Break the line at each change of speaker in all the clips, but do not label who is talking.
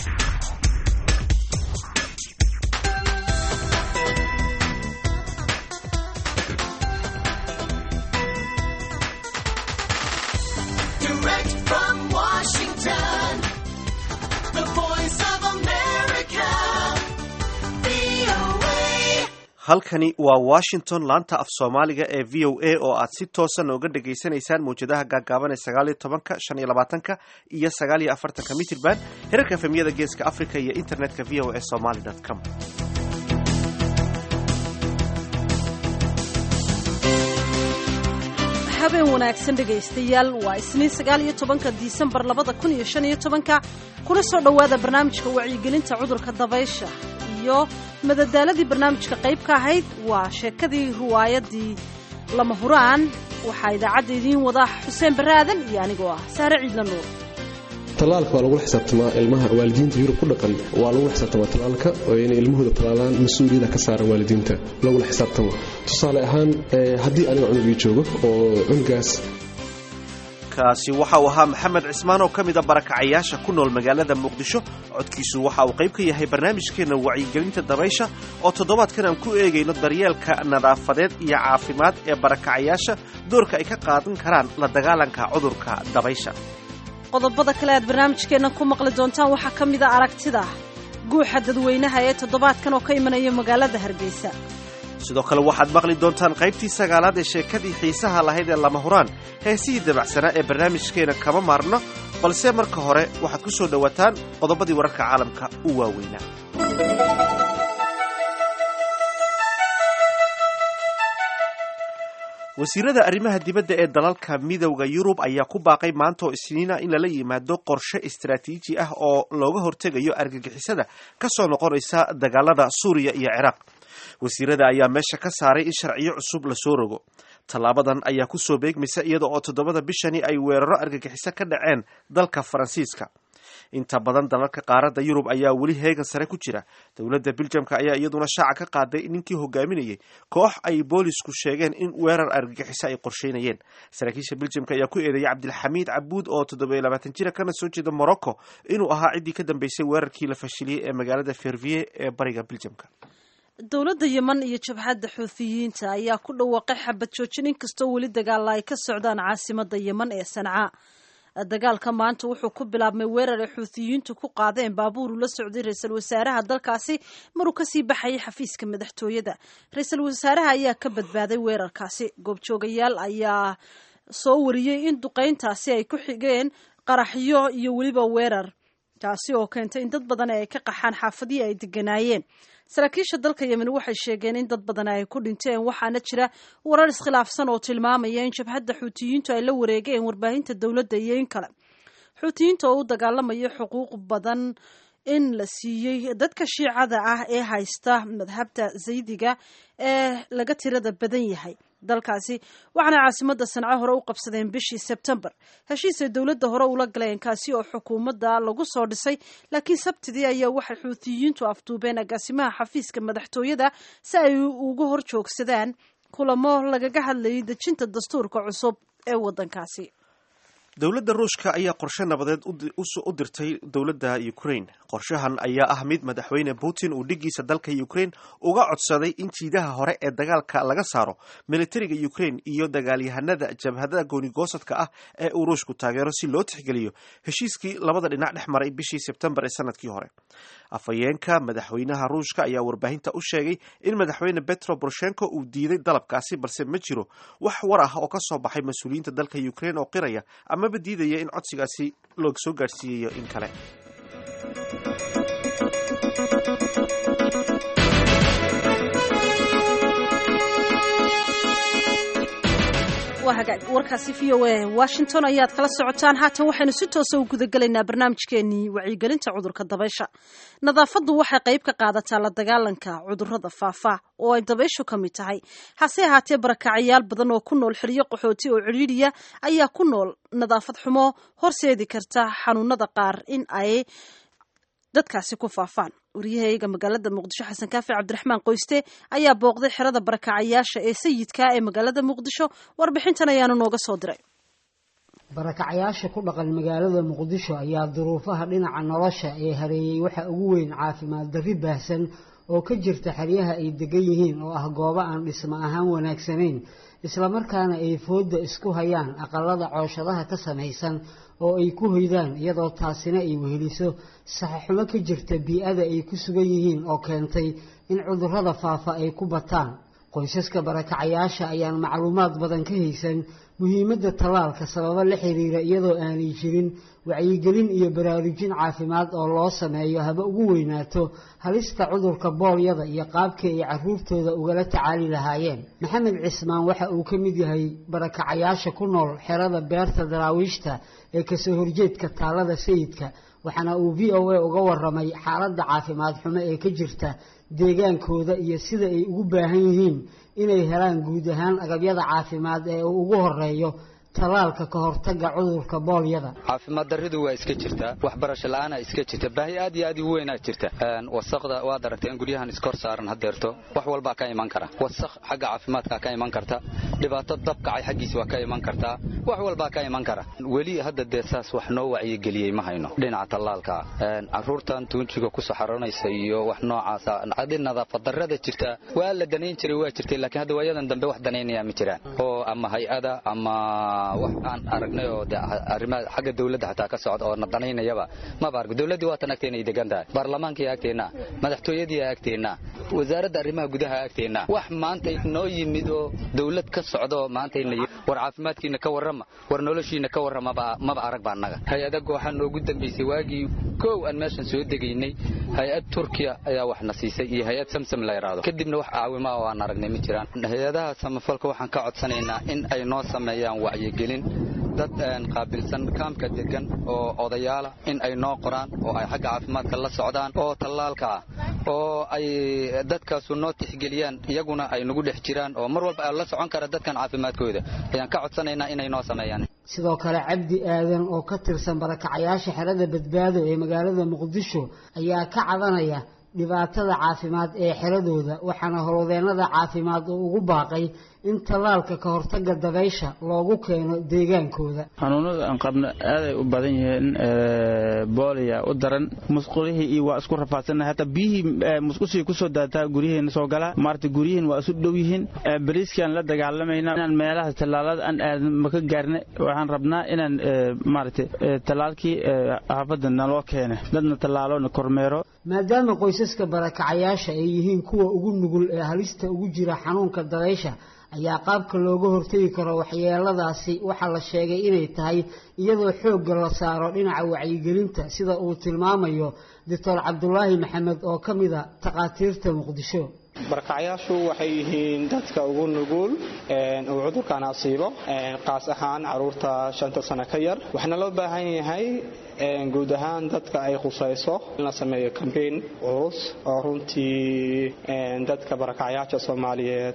Direct from Washington, the voice of America, VOA.
halkani waa washington laanta af soomaaliga ee v o a oo aad si toosa nooga dhagaysanaysaan mawjadaha gaagaaban ee sagaaliyo tobanka shan iyo labaatanka iyo sagaal iyo afartanka mitirban herarka efemyada geeska africa iyo internetka v o a somaly com
habeen wanaagsan dhegaystayaal waa isniin sagaal iyo tobanka disembar labada kun iyo shan iyo tobanka kuna soo dhowaada barnaamijka wacyigelinta cudurka dabaysha iyo madadaaladii barnaamijka qayb ka ahayd waa sheekadii riwaayadii lama huraan waxaa idaacadda idiin wada xuseen barre aadan iyo anigoo ah saare ciidla nuur
tallaalka waa lagula xisaabtamaa ilmaha waalidiinta yurub ku dhaqan waa lagula xisaabtamaa tallaalka oo inay ilmahooda tallaalaan mas-uuliyada ka saaran waalidiinta lagula xisaabtamo tusaale ahaan eh, haddii aniga cunugii joogo oo cunugaas
kaasi waxa uu ahaa maxamed cismaan oo ka mid a barakacayaasha ku nool magaalada muqdisho codkiisu waxa uu qayb ka yahay barnaamijkeenna wacyigelinta dabaysha oo toddobaadkan aan ku eegayno daryeelka nadaafadeed iyo caafimaad ee barakacayaasha doorka ay ka qaadan karaan la dagaalanka cudurka dabaysha
qodobada kale aad barnaamijkeenna ku maqli doontaan waxaa ka mid a aragtida guuxa dadweynaha ee toddobaadkan oo ka imanaya magaalada hargeysa
sidoo kale waxaad maqli doontaan qaybtii sagaalaad ee sheekadii xiisaha lahayd ee lama huraan heesihii dabacsanaa ee barnaamijkeena kama maarno balse marka hore waxaad ku soo dhowaataan qodobadii wararka caalamka u waaweynaa wasiirada arrimaha dibadda ee dalalka midowda yurub ayaa ku baaqay maanta oo isniina in lala yimaado qorshe istaraatiiji ah oo looga hortegayo argagixisada ka soo noqonaysa dagaalada suuriya iyo ciraaq wasiirada ayaa meesha ka saaray in sharciyo cusub lasoo rogo tallaabadan ayaa kusoo beegmaysa iyada oo toddobada bishani ay weeraro argagixiso ka dhaceen dalka faransiiska inta badan dalalka qaaradda yurub ayaa weli heegan sare ku jira dowladda biljamka ayaa iyaduna shaaca ka qaaday ninkii hogaaminayay koox ay boolisku sheegeen in weerar argagixiso ay qorsheynayeen saraakiisha biljamka ayaa ku eedeeyay cabdilxamiid cabuud oo toddobiyo labaatan jira kana soo jeeda morocco inuu ahaa ciddii ka dambeysay weerarkii la fashiliyey ee magaalada fervier ee bariga biljamka
dowladda yeman iyo jabhadda xuuthiyiinta ayaa ku dhawaaqay xabad joojin inkastoo weli dagaalla ay ka socdaan caasimadda yeman ee sanca dagaalka maanta wuxuu ku bilaabmay weerar ay xuuthiyiintu ku qaadeen baabuur ula socday ra-iisul wasaaraha dalkaasi maruu kasii baxayay xafiiska madaxtooyada ra-iisul wasaaraha ayaa ka badbaaday weerarkaasi goobjoogayaal ayaa soo wariyey in duqeyntaasi ay ku xigeen qaraxyo iyo weliba weerar taasi oo keentay in dad badan ay ka qaxaan xaafadihii ay deganaayeen saraakiisha dalka yemen waxay sheegeen in dad badan ay ku dhinteen waxaana jira warar iskhilaafsan oo tilmaamaya in jabhadda xuutiyiintu ay la wareegeen warbaahinta dowladda iyo in kale xuutiyiinta oo u dagaalamaya xuquuq badan in la siiyey dadka shiicada ah ee haysta madhabta zaydiga ee laga tirada badan yahay dalkaasi waxaana caasimadda sanco hore u qabsadeen bishii sebtembar heshiisay dowladda hore ula galeen kaasi oo xukuumadda lagu soo dhisay laakiin sabtidii ayaa waxay xuutiyiintu afduubeen agaasimaha xafiiska madaxtooyada si ay uga hor joogsadaan kulamo lagaga hadlayay dejinta dastuurka cusub ee waddankaasi
dowladda ruushka ayaa qorshe nabadeed u dirtay dowladda ukraine qorshahan ayaa ah mid madaxweyne putin uu dhigiisa dalka ukraine uga codsaday in jiidaha hore ee dagaalka laga saaro militariga ukraine iyo dagaalyahanada jabhadada goonigoosadka ah ee uu ruushku taageero si loo tixgeliyo heshiiskii labada dhinac dhex maray bishii sebtembar ee sanadkii hore afhayeenka madaxweynaha ruushka ayaa warbaahinta u sheegay in madaxweyne petro poroshenko uu diiday dalabkaasi balse ma jiro wax war ah oo ka soo baxay mas-uuliyiinta dalka ukraine oo qiraya amaba diidaya in codsigaasi loo soo gaadhsiiyayo in kale
waa hagaag warkaasi v o a washington ayaad kala socotaan haatan waxaynu si toosa u gudagelaynaa barnaamijkeenii wacyigelinta cudurka dabaysha nadaafaddu waxay qayb ka qaadataa la dagaalanka cudurrada faafa oo ay dabayshu ka mid tahay hase ahaatee barakacayaal badan oo ku nool xeryo qaxooti oo cidhiidhiya ayaa ku nool nadaafad xumo horseedi karta xanuunada qaar in ay dadkaasi ku faafaan waryahayaga magaalada muqdisho xasan kaafi cabdiraxmaan qoyste ayaa booqday xerada barakacayaasha ee sayidka ee magaalada muqdisho warbixintan ayaanu nooga soo diray
barakacayaasha ku dhaqan magaalada muqdisho ayaa duruufaha dhinaca nolosha ee hareeyey waxa ugu weyn caafimaad darri baahsan oo ka jirta xeryaha ay degan yihiin oo ah goobo aan dhismo ahaan wanaagsanayn islamarkaana ay foodda isku hayaan aqalada cooshadaha ka samaysan oo ay ku hoydaan iyadoo taasina ay weheliso saxaxumo ka jirta bii-ada ay ku sugan yihiin oo keentay in cudurrada faafa ay ku bataan qoysaska barakacayaasha ayaan macluumaad badan ka haysan muhiimadda tallaalka sababo la xiriira iyadoo aanay jirin wacyigelin iyo baraarujin caafimaad oo loo sameeyo haba ugu weynaato halista cudurka boolyada iyo qaabkii ay carruurtooda ugala tacaali lahaayeen maxamed cismaan waxa uu ka mid yahay barakacayaasha ku nool xerada beerta daraawiishta ee kasoo horjeedka taalada sayidka waxaana uu v o a uga waramay xaaladda caafimaad xumo ee ka jirta deegaankooda iyo sida ay ugu baahan yihiin inay helaan guud ahaan agabyada caafimaad ee uu ugu horeeyo talaalka ka hortaga cudurka boolyada
caafimaad daridu waa iska jirtaa waxbarasho la-aana iska jirta baahi aad iyo aad u weynaa jirta wasaqda waad aragtay in guryahan iskor saaran hadeerto wax walbaa ka iman kara wasaq xagga caafimaadka ka iman karta dhibaato dabkacay xaggiisa waa ka iman kartaa wax walbaa ka iman kara weli hadda dee saas wax noo wacyigeliyey ma hayno dhinaca tallaalka caruurtan tuunjiga ku saxaranaysa iyo wax noocaasa adi nadaafadarada jirta waa la danayn jiray waa jirtay laakiin hadda waayadan dambe wax danaynaya ma jiraan oo ama hay-ada ama wax aan aragnay oo de arrimaha xagga dawladda xataa ka socda oo na danaynayaba maba argo dawladdii waatan agteena ay degan tahay baarlamaankii agteenna madaxtooyadii agteenna wasaaradda arrimaha gudaha agteenna wax maanta noo yimid oo dawlad ka socda oo maantayna war caafimaadkiina ka warrama war noloshiina ka warrama maba arag baa annaga hay-ada waxaa noogu dambaysay waagii kow aan meeshan soo degaynay hay-ad turkiya ayaa wax na siisay iyo hay-ad samsam la yidhaahdo kadibna wax caawima oo aan aragnay ma jiraan hay-adaha samafalka waxaan ka codsanaynaa in ay noo sameeyaan wacyigelin dad qaabilsan kaamka degan oo odayaala in ay noo qoraan oo ay xagga caafimaadka la socdaan oo tallaalka ah oo ay dadkaasu noo tixgeliyaan iyaguna ay nagu dhex jiraan oo mar walba la socon kara dadkan caafimaadkooda ayaan ka codsanaynaa inay noo sameeyaan
sidoo kale cabdi aadan oo ka tirsan barakacayaasha xerada badbaado ee magaalada muqdisho ayaa ka cabanaya dhibaatada caafimaad ee xeradooda waxaana howlwadeennada caafimaad uu ugu baaqay in tallaalka ka hortaga dabaysha loogu keeno deegaankooda
xanuunada aan qabno aaday u badan yihiin booliya u daran musqulihii iyo waa isku rafaadsanna hataa biyihii musqushii kusoo daataa guryihiina soo galaa maarata guryihiin waa isu dhow yihiin bariiskaan la dagaalamayna inaan meelaha tallaalada aan aadan maka gaarna waxaan rabnaa inaan maarata tallaalkii xaafadda naloo keena dadna tallaaloona kormeero
maadaama qoysaska barakacayaasha ay yihiin kuwa ugu nugul ee halista ugu jira xanuunka dabaysha ayaa qaabka looga hortegi karo waxyeeladaasi waxaa la sheegay inay tahay iyadoo xoogga la saaro dhinaca wacyigelinta sida uu tilmaamayo doctor cabdulaahi maxamed oo ka mida takhaatiirta muqdisho
barakacayaashu waxay yihiin dadka ugu nugul uu cudurkan asiibo qaas ahaan caruurta shanta sano ka yar waxaana loo baahan yahay guud ahaan dadka ay khusayso in la sameeyo kambeyn culus oo runtii dadka barakacayaasha soomaaliyeed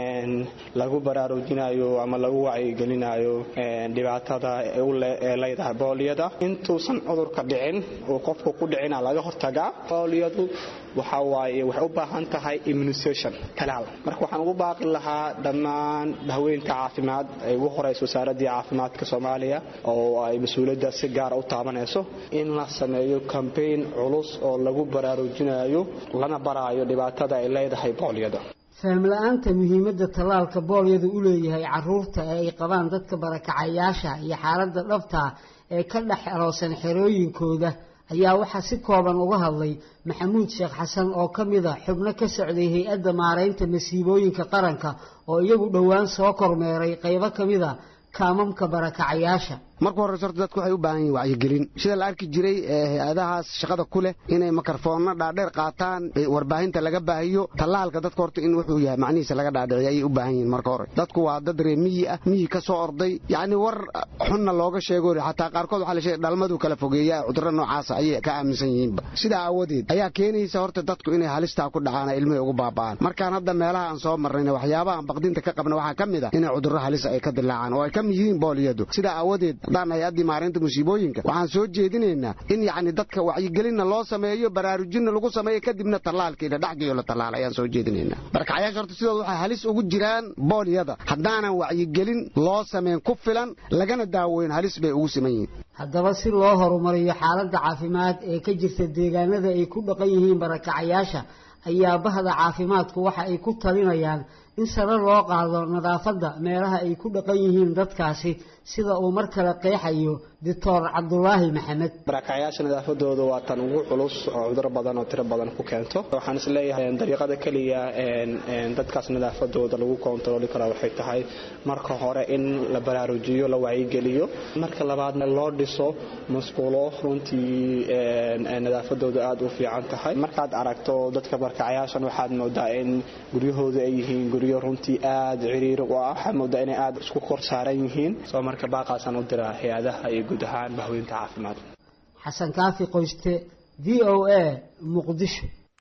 lagu baraarujinayo ama lagu wacyigelinayo dhibaatada ee leedahay booliyada intuusan cudurka dhicin uu qofku ku dhicina laga hortagaa booliyadu waxa waaye waxay u baahan tahay immunisation talaal marka waxaan ugu baaqi lahaa dhammaan haweynta caafimaad ay ugu horeysa wasaaradii caafimaadka soomaaliya oo ay mas-uuliyadda si gaara u taabanayso in la sameeyo kambeyn culus oo lagu baraarujinayo lana baraayo dhibaatada ay leedahay booliyada
faham-la-aanta muhiimadda tallaalka boolyadu u leeyahay caruurta ee ay qabaan dadka barakacayaasha iyo xaaladda dhabtaa ee ka dhex eroosan xerooyinkooda ayaa waxaa si kooban uga hadlay maxamuud sheekh xasan oo ka mid a xubno ka socday hay-adda maaraynta masiibooyinka qaranka oo iyagu dhowaan soo kormeeray qaybo ka mid a kaamamka barakacayaasha
marka horeyse horta dadku waxay u baahan yihin wacyigelin sida la arki jiray hay-adahaas shaqada ku leh inay makarfoonna dhaadheer qaataan warbaahinta laga baahiyo tallaalka dadka horta in wuxuu yahay macnihiisa laga dhaadhiciyo ayay u baahan yihin marka hore dadku waa dad ree miyi ah miyi ka soo orday yacni war xunna looga sheego xataa qaarkood waxaa la sheegay dhalmaduu kala fogeeyaa cudurro noocaasa ayay ka aaminsan yihiinba sidaa aawadeed ayaa keenaysa horta dadku inay halistaa ku dhacaan ilmihay ugu baaba'aan markaan hadda meelaha aan soo marnayna waxyaabaha aan baqdinta ka qabna waxaa ka mid a inay cudurro halisa ay ka dilaacaan oo ay ka mid yihiin booliyadu sidaa aawadeed haddaan hay-addii maareynta musiibooyinka waxaan soo jeedinaynaa in yacni dadka wacyigelinna loo sameeyo baraarujinna lagu sameeyo kadibna tallaalkii la dhexgeeyo la tallaala ayaan soo jeedinaynaa barakacayaasha horta sidooda waxay halis ugu jiraan booliyada haddaanan wacyigelin loo sameyn ku filan lagana daaweyn halis bay ugu siman yihiin
haddaba si loo horumariyo xaaladda caafimaad ee ka jirta deegaanada ay ku dhaqan yihiin barakacayaasha ayaa bahda caafimaadku waxa ay ku talinayaan in sare loo qaado nadaafadda meelaha ay ku dhaqan yihiin dadkaasi sida uu mar kale qeexayo doctor cabdulaahi maxamed
barakacyaasha nadaafadooda waa tan ugu culus oo cuduro badan oo tiro badan ku keento waxaan is leeyahay dariiqada keliya dadkaas nadaafadooda lagu koontarooli karaa waxay tahay marka hore in la baraarujiyo la wacyigeliyo marka labaadna loo dhiso masquulo runtii nadaafadooda aada u fiican tahay markaad aragto dadka barakacyaashan waxaad moodaa in guryahooda ay yihiin guryo runtii aada ciriiri u ah waxaad moodaa inay aada isku kor saaran yihiin soo marka baaqaasaan u diraa hay-adaha iyo guud ahaan bahweynta caafimaad
xasan kaafi qoyste v o a muqdisho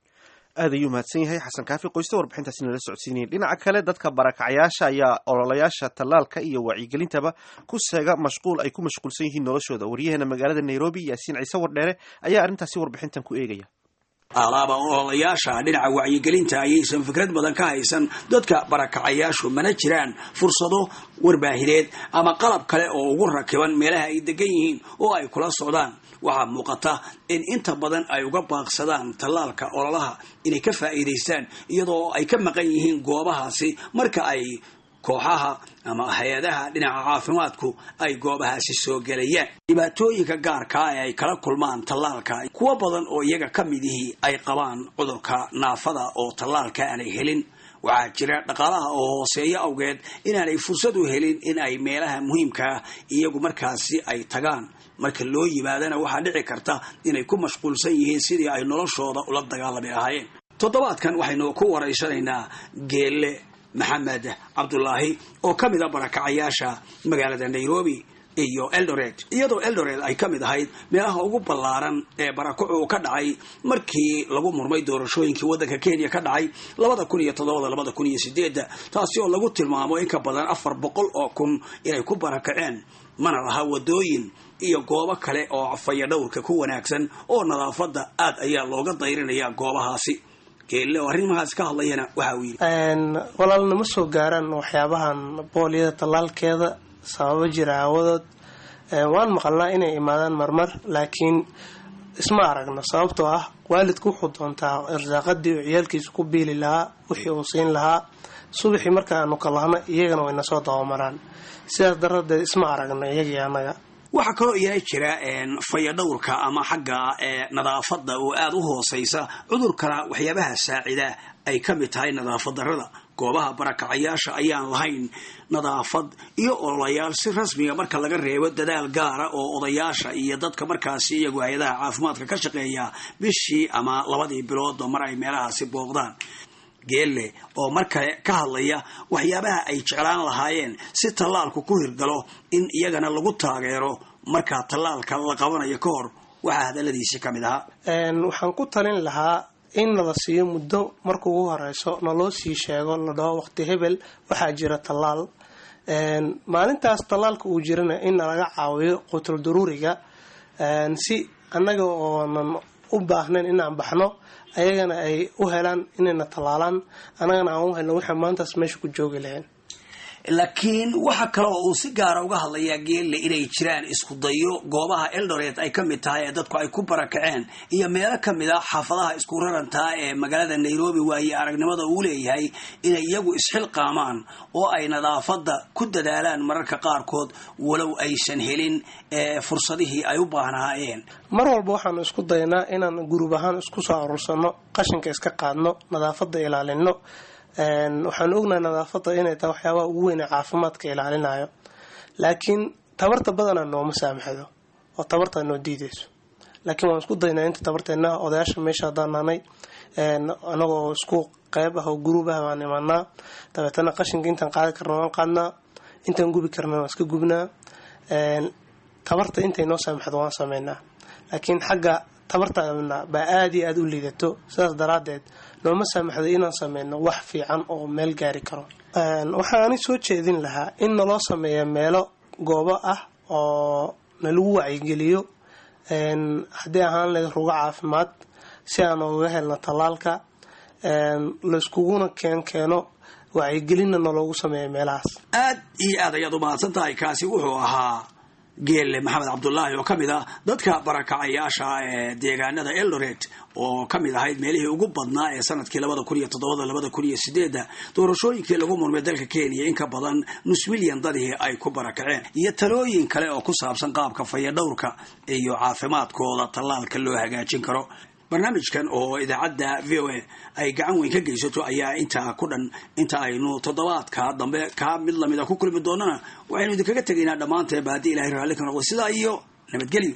aad ayuu mahadsan yahay xasan kaafi qoyste warbixintaasi nala socodsiinayay dhinaca kale dadka barakacyaasha ayaa ololayaasha tallaalka iyo wacyigelintaba ku seega mashquul ay ku mashquulsan yihiin noloshooda waryaheena magaalada nairobi yaasiin ciise wardheere ayaa arrintaasi warbixintan ku eegaya
alaaba ololayaasha dhinaca wacyigelinta ayaysan fikrad badan ka haysan dadka barakacayaashu mana jiraan fursado warbaahineed ama qalab kale oo ugu rakiban meelaha ay degan yihiin oo ay kula socdaan waxaa muuqata in inta badan ay uga baaqsadaan tallaalka ololaha inay ka faa'iidaystaan iyadoo ay ka maqan yihiin goobahaasi marka ay kooxaha ama hay-adaha dhinaca caafimaadku ay goobahaasi soo gelayaan dhibaatooyinka gaarkaa ee ay kala kulmaan tallaalka kuwo badan oo iyaga ka midihii ay qabaan cudurka naafada oo tallaalka aanay helin waxaa jira dhaqaalaha oo hooseeyo awgeed inaanay fursad u helin in ay meelaha muhiimkaa iyagu markaasi ay tagaan marka loo yimaadana waxaa dhici karta inay ku mashquulsan yihiin sidii ay noloshooda ula dagaalami lahaayeen toddobaadkan waxaynu ku waraysanaynaa geelle maxamed cabdulaahi oo ka mid a barakacayaasha magaalada nairobi iyo eldoret iyadoo eldoret ay ka mid ahayd meelaha ugu ballaaran ee barakucu uu ka dhacay markii lagu murmay doorashooyinkii waddanka kenya ka dhacay labada kun iyo toddobada labada kun iyo sideedda taasi oo lagu tilmaamo in ka badan afar boqol oo kun inay ku barakaceen mana laha wadooyin iyo goobo kale oo fayadhowrka ku wanaagsan oo nadaafadda aad ayaa looga dayrinaya goobahaasi geelle oo arrimahaas ka hadlayana waxa uu yidhi
walaalna ma soo gaaraan waxyaabahan booliyada tallaalkeeda sababo jira aawadood waan maqalnaa inay imaadaan marmar laakiin isma aragno sababtoo ah waalidku wuxuu doontaa irsaaqadii uu ciyaalkiisa ku biili lahaa wixii uu siin lahaa subaxii markaanu kalahno iyagana wayna soo dabamaraan sidaas daradeed isma aragno iyagii annaga
waxaa kaloo iyana jira fayadhowrka ama xagga nadaafadda oo aada u hooseysa cudurkana waxyaabaha saacida ay ka mid tahay nadaafad darrada goobaha barakacayaasha ayaan lahayn nadaafad iyo ololayaal si rasmiga marka laga reebo dadaal gaara oo odayaasha iyo dadka markaasi iyagu hay-adaha caafimaadka ka shaqeeya bishii ama labadii biloodba mar ay meelahaasi booqdaan geelle oo mar kale ka hadlaya waxyaabaha ay jeclaan lahaayeen si tallaalku ku hirgalo in iyagana lagu taageero markaa tallaalka la qabanayo ka hor waxaa hadaladiisi ka mid ahaa
waxaan ku talin lahaa in nala siiyo muddo marka ugu horeyso naloo sii sheego la dhaho waqti hebel waxaa jira tallaal maalintaas tallaalka uu jirana in nalaga caawiyo qutul daruuriga si annaga oonan u baahnayn inaan baxno ayagana ay u helaan inayna tallaalaan annagana aan u helno waxay maantaas meesha ku joogi lahayn
laakiin waxa kale oo uu si gaara uga hadlayaa geelle inay jiraan isku dayo goobaha eldoret ay ka mid tahay ee dadku ay ku barakaceen iyo meelo ka mid a xaafadaha isku rarantaa ee magaalada nairobi waaye aragnimada uu leeyahay inay iyagu isxilqaamaan oo ay nadaafadda ku dadaalaan mararka qaarkood walow aysan helin fursadihii ay u baahnaayeen
mar walba waxaanu isku daynaa inaan gurub ahaan isku soo aruursanno qashinka iska qaadno nadaafadda ilaalino waxaanu ognahay nadaafadda inay tahay waxyaabaha ugu weyn ee caafimaadka ilaalinayo laakiin tabarta badanaa nooma saamaxdo oo tabartaa noo diideyso laakiin waan isku daynaa inta tabarteena odayaasha meesha haddaan nahnay anagoo isku qeyb ah oo guruub ah baan imanaa dabeetana qashinka intaan qaadi karna waan qaadnaa intaan gubi karna waan iska gubnaa tabarta intay noo saamaxdo waan sameynaa laakiin xagga tabartaana baa aada iyo aada u liidato sidaas daraadeed nooma saamaxdo inaan sameyno wax fiican oo meel gaari karo waxaani soo jeedin lahaa in naloo sameeya meelo goobo ah oo nalagu wacyigeliyo haddii ahaan lahayd rugo caafimaad si aan uga helno tallaalka layskuguna keen keeno wacyigelinna naloogu sameeya meelahaas
aad iyo aad ayaad u mahadsan tahay kaasi wuxuu ahaa geelle maxamed cabdulaahi oo ka mid ah dadka barakacayaasha ee deegaanada eldoret oo ka mid ahayd meelihii ugu badnaa ee sanadkii labada kun iyo toddobada labada kun iyo sideedda doorashooyinkii lagu murmay dalka kenya in ka badan nus milyan dadihii ay ku barakaceen iyo talooyin kale oo ku saabsan qaabka fayadhowrka iyo caafimaadkooda tallaalka loo hagaajin karo barnaamijkan oo idaacadda v o a ay gacan weyn ka geysato ayaa intaa ku dhan inta aynu toddobaadka dambe kaa mid lamida ku kulmi doonana waxaynu idinkaga tegaynaa dhammaanteeba haddii ilahay raalli ka noqdo sidaa iyo nabadgelyo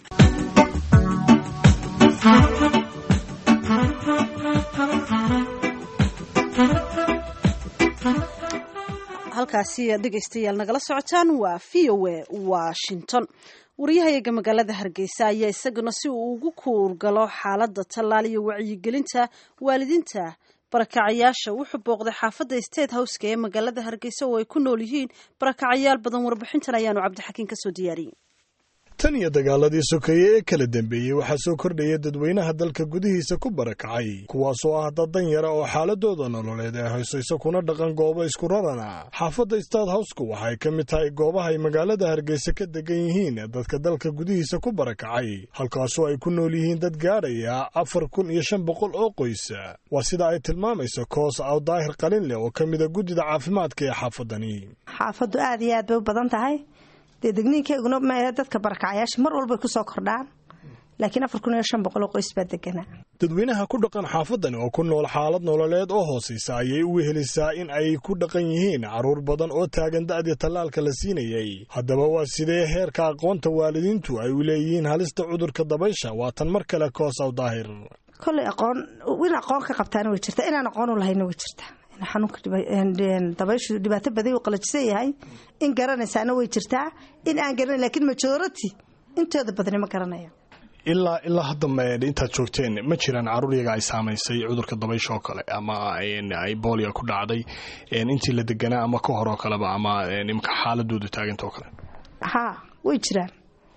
halkaasi dhegaystayaal nagala socotaan waa v o a washington wariyahayaga magaalada hargeysa ayaa isaguna si uu ugu kuurgalo xaaladda tallaal iyo wacyigelinta waalidiinta barakacayaasha wuxuu booqday xaafadda state houseka ee magaalada hargeysa oo ay ku nool yihiin barakacayaal badan warbixintan ayaanu cabdixakiin kasoo diyaariyey
tan iyo dagaaladii sokeeye ee kala dambeeyey waxaa soo kordhaya dadweynaha dalka gudihiisa ku barakacay kuwaasoo ah dad dan yara oo xaaladooda nololeed ee haysayso kuna dhaqan goobo isku rarana xaafadda stad howsku waxay ka mid tahay goobaha ay magaalada hargeysa ka degan yihiin dadka dalka gudihiisa ku barakacay halkaasoo ay ku nool yihiin dad gaadhaya afar kun iyo shan boqol oo qoysa waa sida ay tilmaamayso koos aw daahir qalinleh oo ka mida guddida caafimaadka ee xaafadani
xaafaddu aad iyo aad bay u badan tahay dee degniinkeeguna maahe dadka barakacayaasha mar walbay kusoo kordhaan laakiin afar kun iyo shan boqol oo qoys baa deganaa
dadweynaha ku dhaqan xaafadani oo ku nool xaalad nololeed oo hoosaysa ayay u wehelisaa in ay ku dhaqan yihiin carruur badan oo taagan da'dii tallaalka la siinayey haddaba waa sidee heerka aqoonta waalidiintu ay u leeyihiin halista cudurka dabaysha waa tan mar kale koosaw daahir
kolley aqoon in aqoon ka qabtaana way jirtaa inaan aqoon u lahayna way jirtaa xanuunka dabayshu dhibaato baday uu qalajisan yahay in garanaysaana way jirtaa in aan garanayn lakiin majority intooda badani ma garanaya
ilaa ilaa hadda intaad joogteen ma jiraan carruur yaga ay saamaysay cudurka dabaysha oo kale ama ay boolia ku dhacday intii la deganaa ama ka hor oo kaleba ama imka xaaladoodu taaganta oo kale
haa way jiraan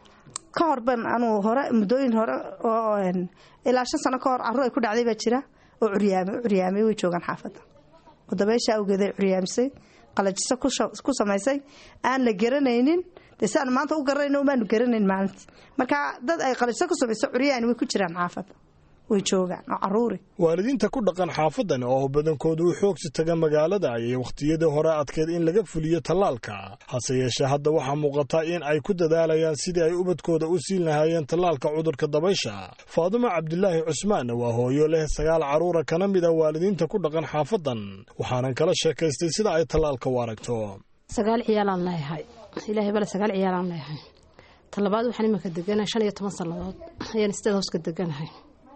ka hor ban anuu hore muddooyin hore oo ilaa shan sano ka hor carruur ay ku dhacday baa jira oo curyaamay curyaamay way joogaan xaafadda oo dabaysha awgeeday curyaamisay qalajiso ku samaysay aan la garanaynin dee si aanu maanta u garanayno umaanu garanayn maalintii marka dad ay qalajiso ku samayso curyaani way ku jiraan xaafadda way joogaan oo caruuri
waalidiinta ku dhaqan xaafadani oo badankoodu u xoogsi taga magaalada ayay wakhtiyadii hore adkeed in laga fuliyo tallaalka hase yeeshee hadda waxaa muuqata in ay ku dadaalayaan sidii ay ubadkooda u siin lahaayeen tallaalka cudurka dabaysha faadimo cabdilaahi cusmaanna waa hooyo leh sagaal carruura kana mid a waalidiinta ku dhaqan xaafadan waxaanan kala sheekaystay sida ay tallaalka u aragto
sagaal ciyaalaan leeyahay ilaahay bale sagaal ciyaalaan leeyahay talabaad waxaan iminka deganahay shan iyo toban sannadood ayaan sideed hooska deganahay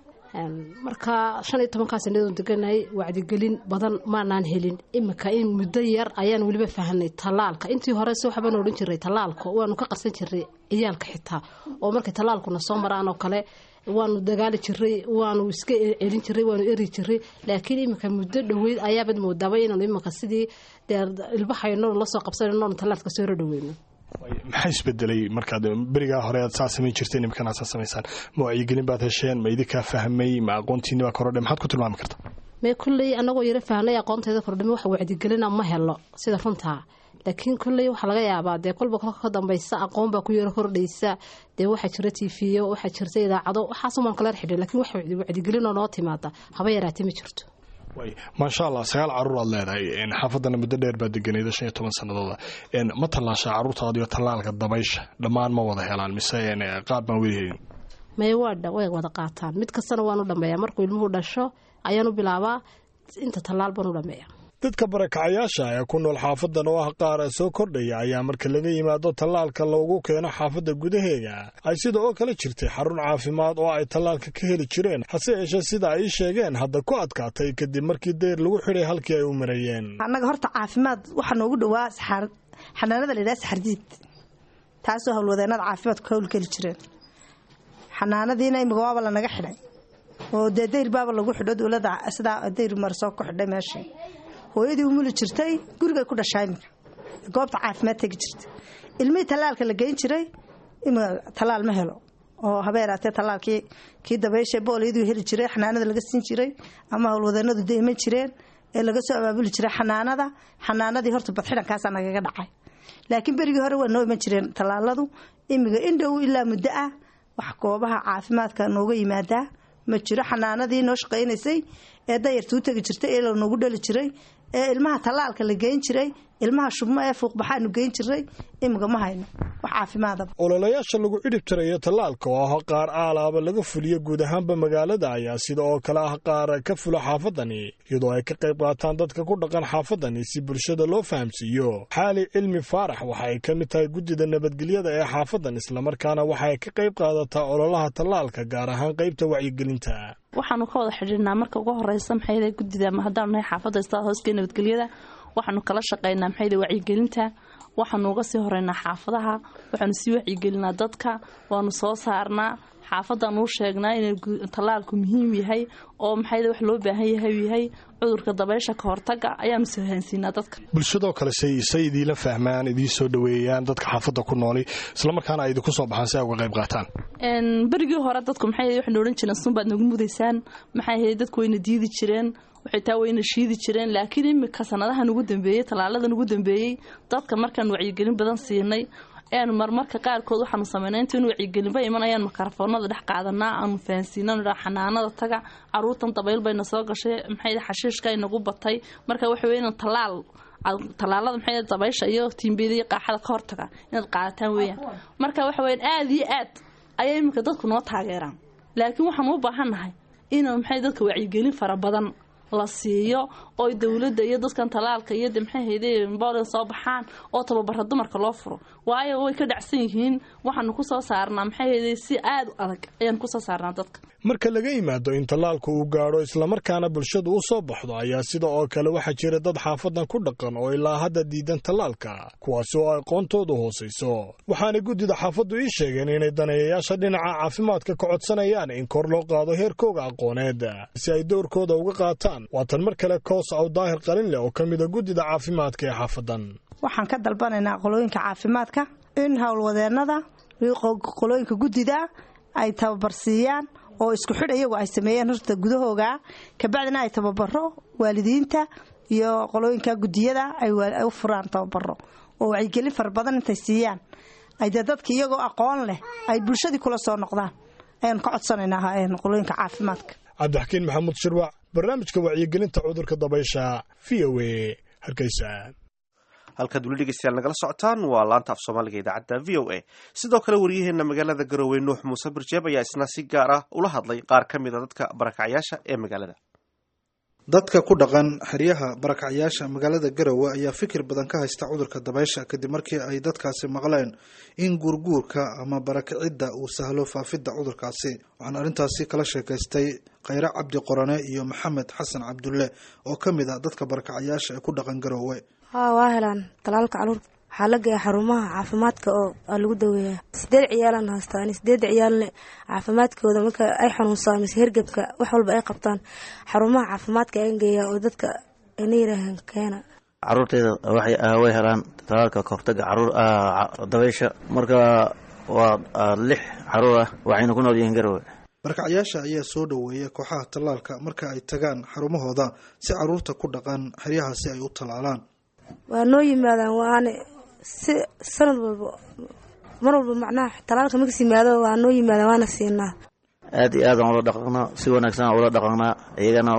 marka shan iyo tobankaa sanadoon deganahay wacdigelin badan maanaan helin iminka in muddo yar ayaan weliba fahanay tallaalka intii hore si waxbaan odhan jiray tallaalka waanu ka qarsan jiray ciyaalka xitaa oo markay tallaalkuna soo maraan oo kale waanu dagaali jiray waanu iska celin jiray waanu eri jiray laakiin iminka muddo dhoweyd ayaabad moodaaba inaanu iminka sidii dee ilbahayno lasoo qabsanayno tallaalka soo rodhaweyno
maxaa isbedelay markaad berigaa hore aad saa samayn jirteen imikana saa samaysaan ma wacyigelin baad hesheen ma idinkaa fahmay ma aqoontiini baa korodhe maxaad ku tilmaami karta
mee kulley anagoo yaro fahnay aqoonteeda kordhame wax wacdigelina ma helo sida runtaa laakiin kulley waxaa laga yaabaa dee kolba kolka ka dambaysa aqoon baa ku yaro kordhaysa dee waxaa jira tiifiyo waxaa jirta idaacado waxaasumaan kala xidhay lakiin wax wacdigelinoo noo timaada haba yaraatee ma jirto
maasha allah sagaal carruur aad leedahay xaafadana muddo dheer baa deganayda shan iyo toban sanadooda ma tallaashaa carruurtaadiyo tallaalka dabaysha dhammaan ma wada helaan mise qaar baan weli helin
may waadha way wada qaataan mid kastana waanu dhameeyaa markuu ilmuhu dhasho ayaanu bilaabaa inta tallaal baanu dhameeya
dadka barakacayaasha ee ku nool xaafadan oo ah qaar soo kordhaya ayaa marka laga yimaado tallaalka loogu keeno xaafadda gudaheega ay sida oo kale jirtay xarun caafimaad oo ay tallaalka ka heli jireen hase yeeshee sida ay sheegeen hadda ku adkaatay kadib markii dayr lagu xidhay halkii ay u marayeen
annaga horta caafimaad waxaa noogu dhowaa xanaanada la yidhaha saxardiid taasoo howlwadeenada caafimaadku ka howlgeli jireen xanaanadiina imika waaba lanaga xidhay oo dee dayr baaba lagu xidho dowladda sidaa dayr marsoo ku xidhay meeshii hooyadii umuli jirtay gurigay ku dhashaa iminka goobta caafimaad tegi jirta ilmihii tallaalka la geyn jiray imika tallaal ma helo oo habeeraatee tallaalkii kii dabaysha booliyaduu heli jiray xanaanada laga siin jiray ama howlwadeennadu da iman jireen ee laga soo abaabuli jiray xanaanada xanaanadii horta badxidhankaasaa nagaga dhacay laakiin berigii hore waa noo iman jireen tallaaladu imiga indhow ilaa muddo ah wax goobaha caafimaadka nooga yimaadaa ma jiro xanaanadii noo shaqaynaysay ee dayarta u tegi jirtay ee lanoogu dhali jiray ee ilmaha tallaalka la geyn jiray ilmaha shubmo ee fuuqbaxaanu geyn jiray imiga ma hayno wax caafimaadaba
ololayaasha lagu cidhib tirayo tallaalka oo ah qaar aalaaba laga fuliyo guud ahaanba magaalada ayaa sida oo kale ah qaar ka fula xaafadani iyadoo ay ka qayb qaataan dadka ku dhaqan xaafadani si bulshada loo fahamsiiyo xaali cilmi faarax waxa ay ka mid tahay guddida nabadgelyada ee xaafadan islamarkaana waxa ay ka qayb qaadataa ololaha tallaalka gaar ahaan qaybta wacyigelinta
waxaanu ka wada xidhiirnaa marka ugu horeysa maxay guddida haddaanu nahay xaafadda istaad hooskee nabadgelyada waxaanu kala shaqaynaa maxay wacyigelinta waxaanu uga sii horeynaa xaafadaha waxaanu sii wacyigelinaa dadka waanu soo saarnaa xaafadaan uu sheegnaa inuu tallaalku muhiim yahay oo maxay wax loo baahan yahay yahay cudurka dabaysha ka hortaga ayaanu sahansiinaa dadka
bulshadoo kale say say idiila fahmaan idiin soo dhoweeyaan dadka xaafadda ku nooli islamarkaana ay idinku soo baxaan si ay uga qayb qaataan
berigii hore dadku maxay waxaynu odhan jireen sunbaad nagu mudaysaan maxay ahayd dadku wayna diidi jireen waxay taa wayna shiidi jireen laakiin imika sanadahan ugu dambeeyey tallaaladan ugu dambeeyey dadka markaan wacyigelin badan siinay eanu marmarka qaarkood waxaanu sameynay intaynu wacyigelinba iman ayaan makarafoonada dhex qaadanaa aanu fahansiinanu xanaanada taga caruurtan dabayl bayna soo gashay maxay xashiishka inagu batay marka waxa wey inaan tallaal tallaalada maxay dabaysha iyo tiimbiyada iyo qaaxada ka hortaga inaad qaadataan weeyaan marka waxa weyan aada iyo aad ayaa iminka dadku noo taageeraan laakiin waxaan u baahannahay inuu maxay dadka wacyigelin fara badan la siiyo oo dowladda iyo dadkan tallaalka iyo de maxay hayde boolian soo baxaan oo tababara dumarka loo furo waayo way ka dhacsan yihiin waxaanu ku soo saarnaa maxay hayde si aada u adag ayaanu kusoo saarnaa dadka
marka laga yimaado in tallaalku uu gaadho islamarkaana bulshadu u soo baxdo ayaa sida oo kale waxaa jira dad xaafadan ku dhaqan oo ilaa hadda diidan tallaalka kuwaasi oo aqoontoodu hoosayso waxaana guddida xaafaddu ii sheegeen inay daneeyayaasha dhinaca caafimaadka ka codsanayaan in kor loo qaado heerkooga aqooneed si ay dowrkooda uga qaataan waa tan mar kale koos aw daahir qalin leh oo ka mida guddida caafimaadka ee xaafadan
waxaan ka dalbanaynaa qolooyinka caafimaadka in howlwadeennada qolooyinka guddida ay tababarsiiyaan oo isku xidh iyagu ay sameeyeen horta gudahooga kabacdina ay tababaro waalidiinta iyo qolooyinka guddiyada ay u furaan tababaro oo wacyigelin fara badan intay siiyaan ay dee dadka iyagoo aqoon leh ay bulshadii kula soo noqdaan ayaanu ka codsanaynaa qolooyinka caafimaadka
cabdixakiin maxamuud shirwac barnaamijka wacyigelinta cudurka dabaysha v o a hargeysa
halkaad weli dhegeystayaal nagala socotaan waa laanta af soomaaliga idaacadda v o a sidoo kale waryaheena magaalada garowe nuux muuse barjeeb ayaa isna si gaar ah ula hadlay qaar ka mid a dadka barakacyaasha ee magaalada
dadka ku dhaqan xeryaha barakacyaasha magaalada garowe ayaa fikir badan ka haysta cudurka dabaysha kadib markii ay dadkaasi maqleen in guurguurka ama barakicidda uu sahlo faafidda cudurkaasi waxaan arrintaasi kala sheekaystay khayre cabdi qorane iyo maxamed xasan cabdulle oo ka mid a dadka barakacyaasha ee ku dhaqan garowe
haa waa helaan talaalka caruur waxaa la geeya xarumaha caafimaadka oo aa lagu daweeyaa sideed ciyaalaan haystaan sideedda ciyaalne caafimaadkooda marka ay xanuunsaan mise hergebka wax walba ay qabtaan xarumaha caafimaadka ayan geeyaa oo dadka ayna yiraahaan keena
caruurteyda way helaan talaalka kahortaga caruur dabaysha marka waa lix caruur ah waxayna ku nool yihiin garowe
barakacyaasha ayaa soo dhoweeya kooxaha tallaalka marka ay tagaan xarumahooda si caruurta ku dhaqan xeryahaasi ay u tallaalaan
waa noo yimaadaan waane si sanad walba mar walba macnaha talaalka markas yimaado waa noo yimaadaan waana siinaa
aad iyo aadaan ula dhaqanaa si wanaagsan ula dhaqanaa iyagana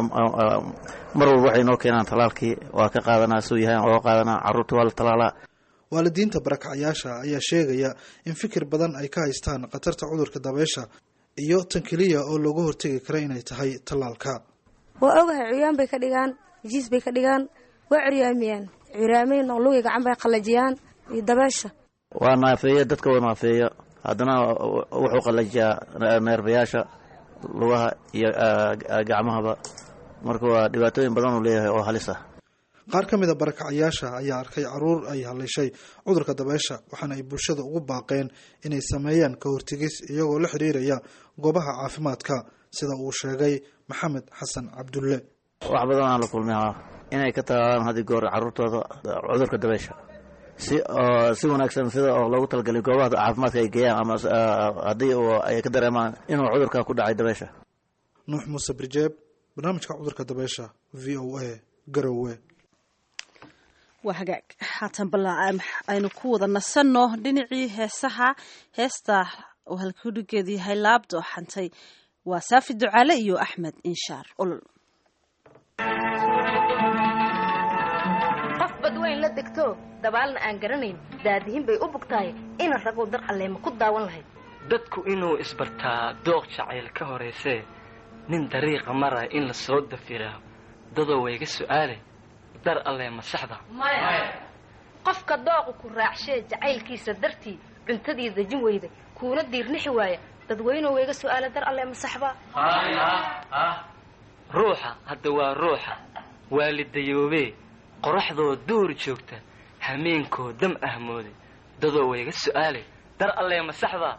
mar walba waxay noo keenaan talaalkii waa ka qaadanaa suu yahay oo qaadanaa caruurta waa la talaalaa
waalidiinta barakacyaasha ayaa sheegaya in fikir badan ay ka haystaan khatarta cudurka dabeysha iyo tan keliya oo looga hortegi kara inay tahay tallaalka
waa ogahay curyaan bay ka dhigaan jiis bay ka dhigaan waa curyaamiyaan curyaamayn oo lugay gacan bay qalajiyaan iyo dabeesha
waa naafeeya dadka waa naafeeya haddana wuxuu qalajiyaa neerbayaasha lugaha iyo gacmahaba marka waa dhibaatooyin badan uu leeyahay oo halis ah
qaar ka mid a barakacyaasha ayaa arkay caruur ay haleeshay cudurka dabeysha waxaana ay bulshada ugu baaqeen inay sameeyaan ka hortegis iyagoo la xidhiiraya goobaha caafimaadka sida uu sheegay maxamed xasan cabdulle
wax badan aan la kulmay inay ka talaalaan haddii goor caruurtooda cudurka dabeysha si oo si wanaagsan sida oo loogu talagalay goobaha caafimaadka ay geeyaan ama haddii ay ka dareemaan inuu cudurka ku dhacay dabeesha
nuux muuse birjeeb barnaamijka cudurka dabeesha v o a garowe
waa hagaag haatan balla aynu ku wada nasanno dhinacii heesaha heesta oo halkudhigeedu yahay laabdo xantay waa saafi ducaale iyo axmed inshaar olol
qof badweyn la degto dabaalna aan garanayn daadihin bay u bugtahay ina raguu dar alleema ku daawan lahayd
dadku inuu isbartaa dooq jacayl ka horaysee nin dariiqa maraya in la soo dafiraa dadoo wayga su'aale dar alleema saxda
qofka dooqu ku raacshee jacaylkiisa dartii cuntadii dejin weyda kuuna diirnixi waaya dadweynuhu wayga su'aale dar alleema saxba
ruuxa hadda waa ruuxa waalidayoobee qoraxdoo duur joogta hameenkoo dam ahmoode dadoo wayga su'aale dar alleema saxda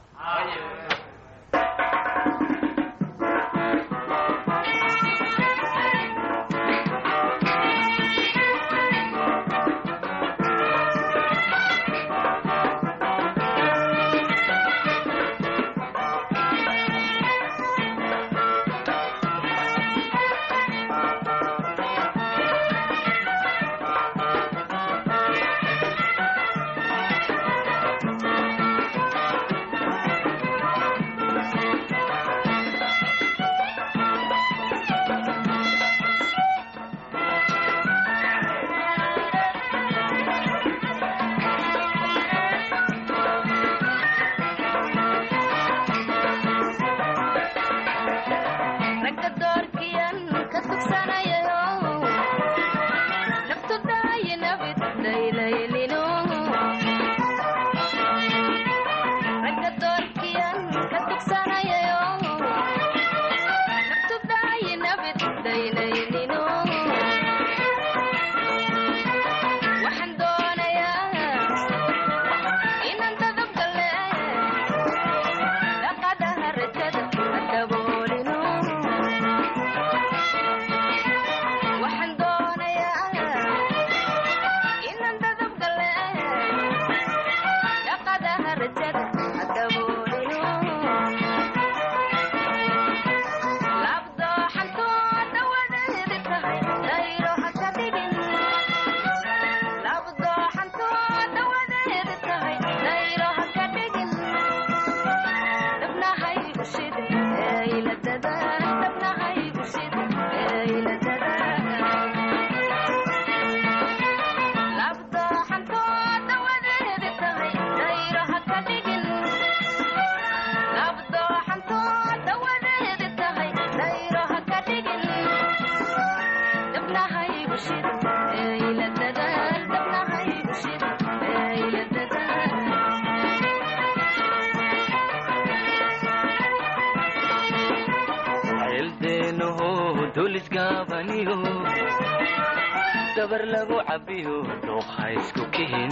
dabar lagu cabiyo dhuuqa isku kihin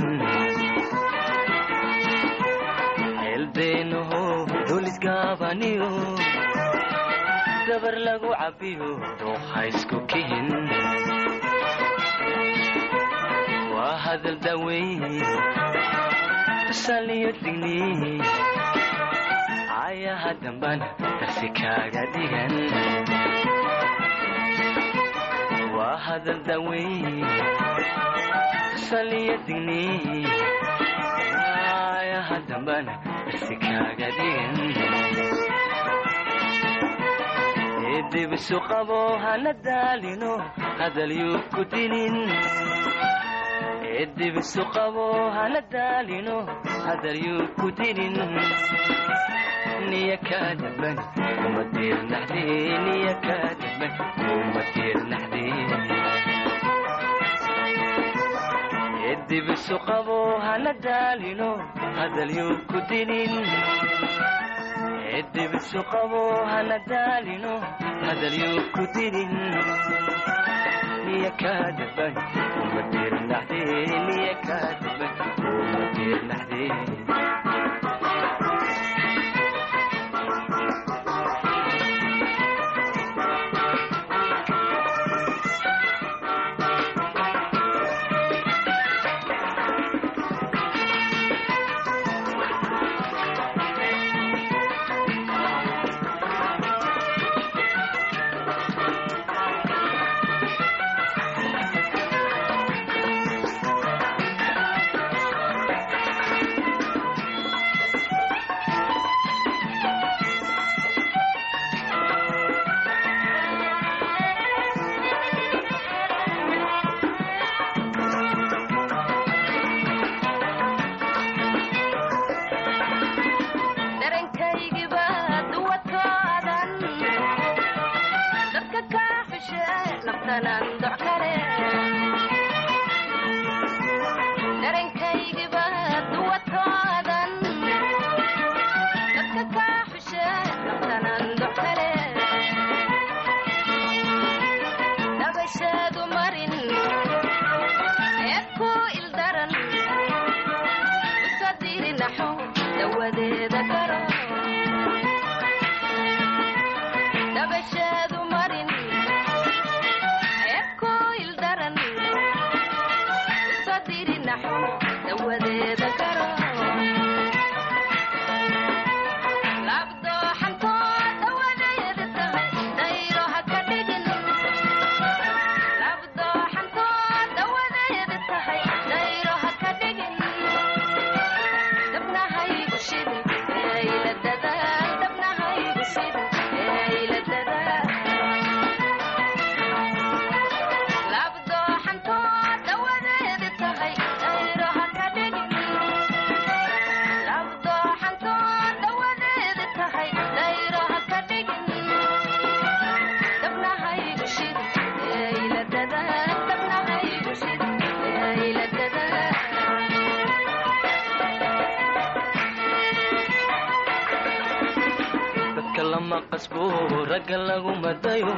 ceelbeenaho dulisgaabaniyo dabar lagu cabiyo dhuuqa isku kihin waa hadal daweyn saliyo digni ayaha dambana darsi kaaga dhigan waa hadal daweyn saliyo digni ayaha dambana darsi kaaga dhigan eedibisu qabo hana daalino hadal yuu ku dinin eedibisu qabo hana daalino hadal yuu ku dinin niya kaa daban uma diirnaxdee niya kaa daban uma diirnaxdee edibisu qabo hana daalino hadal yuu ku dinin edibisu qabo hana daalino hadal yuu ku dinin niya kaa daban uma diirnaxdee niya kaa daban uma diirnaxdee
naftanaan doc kale darankaygiba duwatoodan dadka kaa xushe naftanaan doc kale dabashaadu marin eed ku ildaran usadiri naxo dawadeeda garo dabashaadu marin eed ku ildaran usadiri naxo dawadeeda garo labdooxantoo dawadeeda tahay dayro ha ka dhigin labdooxantoo dawadeeda tahay dayro ha ka dhigin dabnahaygu shidin eyla dadaal dabnahaygu shidin eyla dadaal labdooxantoo dawadeeda tahay dayro ha ka dhigin labdooxantoo dawadeeda tahay dayro ha ka dhigin dabnahaygu shidin eyla dadaal dabnahaygu shidin eyla dadaal
dadka lama qasbo ragga lagu madayo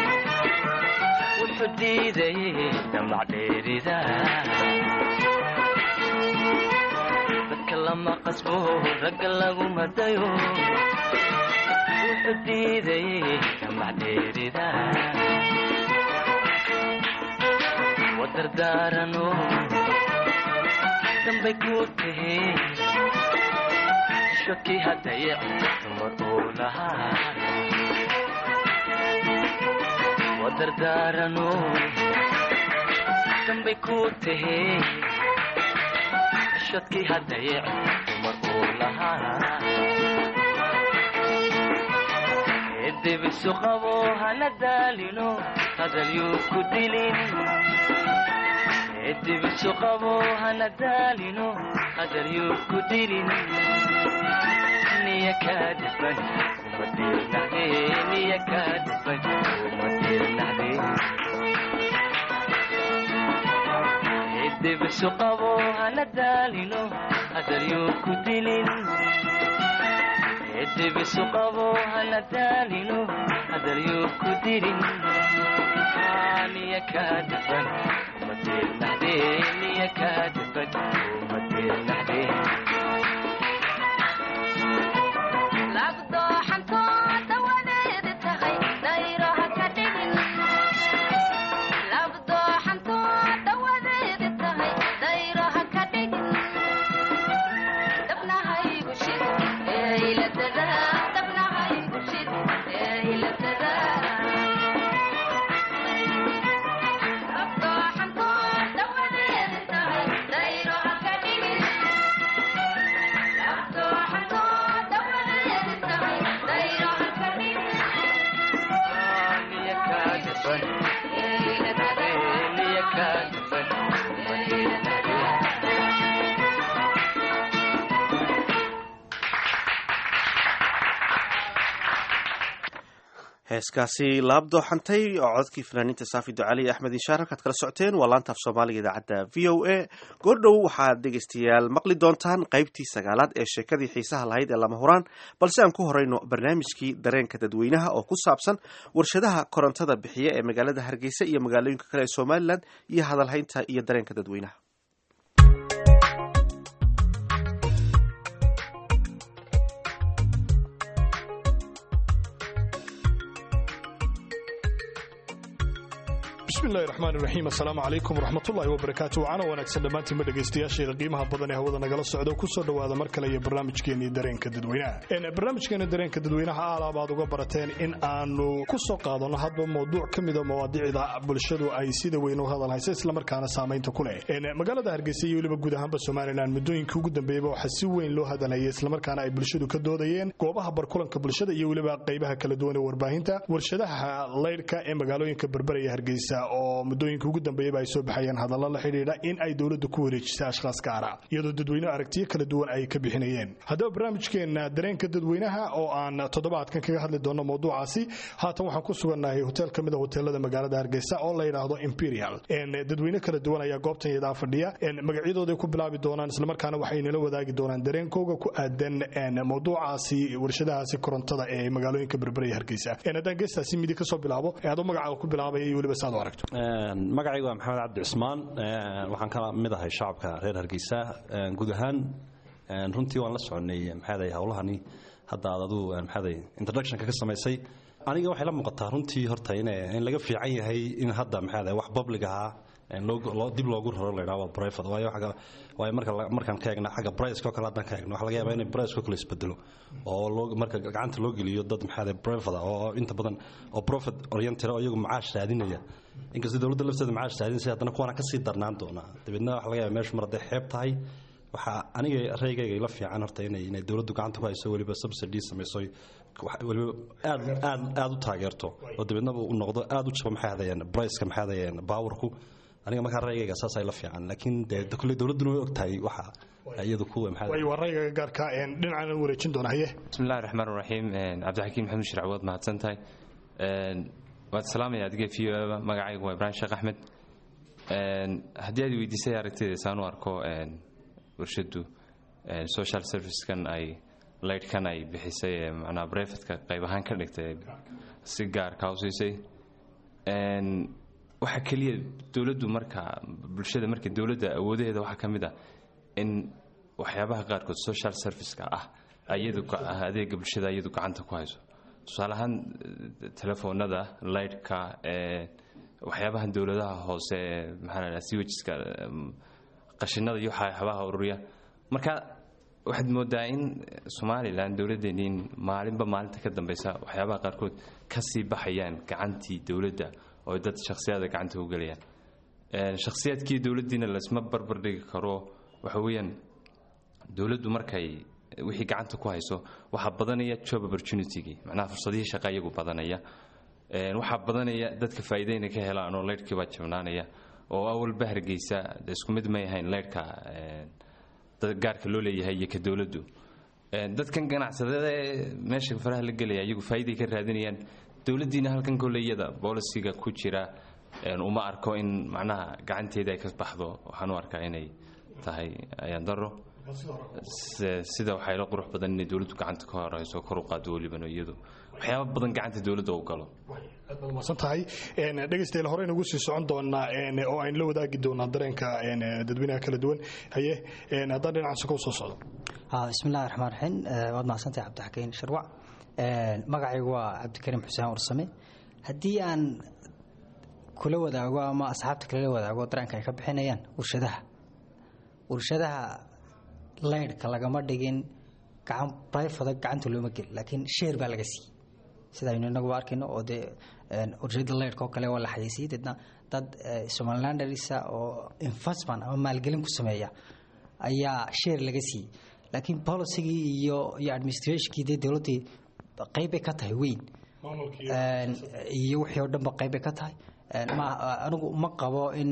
wuxuu diidayay damac dheerida dadka lama qasbo ragga lagu madayo wuxuu diidayay damac dheerida wadardaarano dambay ku tahe shaki haddayac dumar uu lahaa wadardaarano dambay ku tahe shadki haddayac dumar uu lahaa edebisu qabo hana daalino hadalyuu ku dilin edebisu qabo hana daalino hadalyuu ku dilin niya kaadiban uma diirnaxde niya kaadiban uma diirnaxde edebisu qabo hana daalino hadalyuu ku dilin edebisu qabo hana daalino hadalyuu ku dilin niya kaadiban uma diirnaxde niya kaadiban uma diirnaxde
labdooxantoo dawadeeda tahay dayro ha ka dhigin labdooxantoo dawadeeda tahay dayro ha ka dhigin dabnahaygu shid eyla dadaal dabnahaygu shid eyla dadaal labdooxantoo dawadeeda tahay dayro ha ka dhigin labdooxantoo dawadeeda tahay dayro ha ka dhigin
niya kaadiban
eyla dadaal
niya kaadiban uma diirnaxde
heeskaasi laabdooxantay oo codkii fanaaniinta saafi ducali axmed inshaar halkaad kala socoteen waa laanta af soomaaliga idaacadda v o a goordhow waxaad dhegaystayaal maqli doontaan qaybtii sagaalaad ee sheekadii xiisaha lahayd ee lama huraan balse aan ku horeyno barnaamijkii dareenka dadweynaha oo ku saabsan warshadaha korontada bixiya ee magaalada hargeysa iyo magaalooyinka kale ee somalilan iyo hadalhaynta iyo dareenka dadweynaha
bismillahi raxmaan iraxiim assalaamu calaykum waraxmatullahi wabarakaatu wacana wanaagsan dhammaantiinba dhegaystayaasheeda qiimaha badan ee hawada nagala socda kusoo dhowaada mar kale iyo barnaamijkeenii dareenka dadweynaha barnaamijkeena dareenka dadweynaha aalaab aad uga barateen in aanu ku soo qaadano hadba mawduuc ka mida mawaadiicda bulshadu ay sida weyn u hadal haysa islamarkaana saamaynta ku leh magaalada hargeysa iyo weliba guud ahaanba somalilan muddooyinkii ugu dambeeyaba waxaa si weyn loo hadalhayay islamarkaana ay bulshadu ka doodayeen goobaha barkulanka bulshada iyo weliba qaybaha kala duwan ee warbaahinta warshadaha laydhka ee magaalooyinka berberaya hargeysa oo muddooyinka ugu dambeeyaba ay soo baxayeen hadallo la xidhiidha in ay dowladda ku wareejisay ashkhaas gaara iyadoo dadweyne aragtiyo kala duwan ay ka bixinayeen haddaba barnaamijkeenna dareenka dadweynaha oo aan toddobaadkan kaga hadli doono mawduucaasi haatan waxaan ku sugannahay hotel ka mid a hoteelada magaalada hargeysa oo la yidhaahdo imperial dadweyne kala duwan ayaa goobtan yadaa fadhiya magacyadooday ku bilaabi doonaan islamarkaana waxay nala wadaagi doonaan dareenkooga ku aadan mawduucaasi warshadahaasi korontada ee magaalooyinka berberaya hargeysa haddaan geestaasi midi kasoo bilaabo adoo magacaaga ku bilaabaya iyo weliba saad u aragto
magacaygu waa maxamed cabdi cusmaan waxaan ka mid ahay shacabka reer hargeysa guud ahaan runtii waan la soconay maxaaday howlahani hadda aad aduu maxaaday introductionka ka samaysay aniga waxay la muuqataa runtii horta in laga fiican yahay in hadda maxaaday wax public ahaa dib loogu raro la yidhaha waa private waayo waayo marka markaan ka eegna xagga price-ka oo kale haddaan ka eegno waxaa laga yaabaa inay price-ka kale isbedelo oo loo marka gacanta loo geliyo dad maxaaday private oo inta badan oo profit oriented oo iyagu macaash raadinaya inkastoo dowladda lafteeda macaash raadinaysa haddana kuwana kasii darnaan doonaa dabeedna waxa laga yaabaa meeshu mar hadday xeeb tahay waxaa aniga raygayga ila fiican horta inay inay dowladdu gacanta ku hayso weliba subsidy samayso weliba aad aad aad u taageerto oo dabeedna uu noqdo aad u jaba maxay hadayeen priceka maxay hadayeen powerku aniga markaa raygayga saas ay la fiican laakiin dee kulley dowladduna way ogtahay waxa iyadu kuwa maxay
way waa raygaga gaarka dhinacaan wareejin doona haye
bismillahi raxmaan raxiim cabdixakiim maxamed shirc waad mahadsan tahay waad salaamaya adiga v o magacaygu waa ibraahim sheekh axmed haddii aad weydiisay aragtida saan u arko warshadu social servicekan ay laydhkan ay bixisay ee macnaha brevetka qayb ahaan ka dhigtay si gaarka u siisay waxa keliya dowladdu marka bulshada marka dowladda awoodaheeda waxaa ka mid ah in waxyaabaha qaarkood social serviceka ah iyadu adeega bulshada iyadu gacanta ku hayso tusaale ahaan telefoonada laydhka waxyaabahan dowladaha hoose maxaa la siwajiska qashinada iyo waxyaabaha ururiya marka waxaad moodaa in somalilan dowladdeeniin maalinba maalinta ka dambeysa waxyaabaha qaarkood kasii baxayaan gacantii dowladda oo dad shakhsiyaada gacanta u gelayaan shakhsiyaadkii dowladdiina laysma barbardhigi karo waxa weeyaan dowladdu markay wixii gacanta ku hayso waxaa badanaya job opportunitygii macnaha fursadihii shaqa iyagu badanaya waxaa badanaya dadka faa'iideyna ka helaan oo leyrhkii baa jabnaanaya oo awalba hargeysa isku mid may ahayn leyrhka gaarka loo leeyahay iyo ka dowladdu dadkan ganacsadada ee meesha faraha la gelaya iyagu faa'iiday ka raadinayaan dowladdiina halkan koleyada boolisiga ku jira uma arko in macnaha gacanteeda ay ka baxdo waxaan u arkaa inay tahay ayaan daro sida waxay la qurux badan inay dowladdu gacanta ka horeyso kor u qaado welibana iyadu waxyaaba badan gacanta dowladda u galo
aad baad umahadsan tahay dhegaystayaal hore inagu sii socon doonaa oo aynu la wadaagi doonaa dareenka dadweynaha kala duwan haye haddaan dhinaca sokow soo socdo
bismillahi raxmaan raxiim waad mahadsantahay cabdixakiin sharwac magacaygu waa cabdikariim xuseen warsame haddii aan kula wadaago ama asxaabta kale la wadaago dareenka ay ka bixinayaan warshadaha warshadaha laydhka lagama dhigin gacan brifada gacanta looma gelin laakiin sheer baa laga siiyey sidaaynu inaguba arkayno oo dee warshada laydhka oo kale waa la xayeysiiyey deedna dad somalilanderisa oo investment ama maalgelin ku sameeya ayaa sheer laga siiyey laakiin policygii iyo iyo administrationkii dee dowladdii qaybbay ka tahay weyn iyo wixii oo dhanba qaybbay ka tahay anigu ma qabo in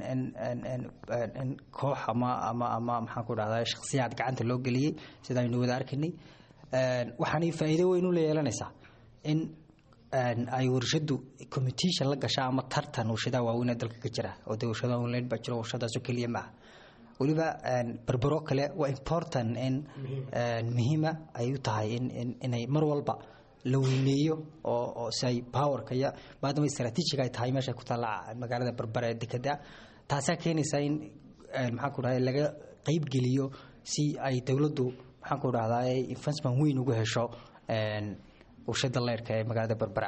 in koox ama ama ama maxaan ku dhahdaa shakhsiyaad gacanta loo geliyey sida aynu wada arkaynay waxaanay faa'iido weyn u la yeelanaysaa in ay warshadu competition la gashaa ama tartan warshadaha waaweyn ee dalka ka jira oo dee warshadaha online baa jiro warshadaasoo keliya maaha weliba berbero kale waa important in muhiima ay u tahay in inay mar walba la weyneeyo oo oo si ay powerka iyo maadaama strategic ay tahay meesha ku taalla magaalada berbera ee dekeda taasaa keenaysa in maxaan ku dhahay laga qeyb geliyo si ay dowladdu maxaan ku dhahdaa investment weyn ugu hesho warshada leyrka ee magaalada berbera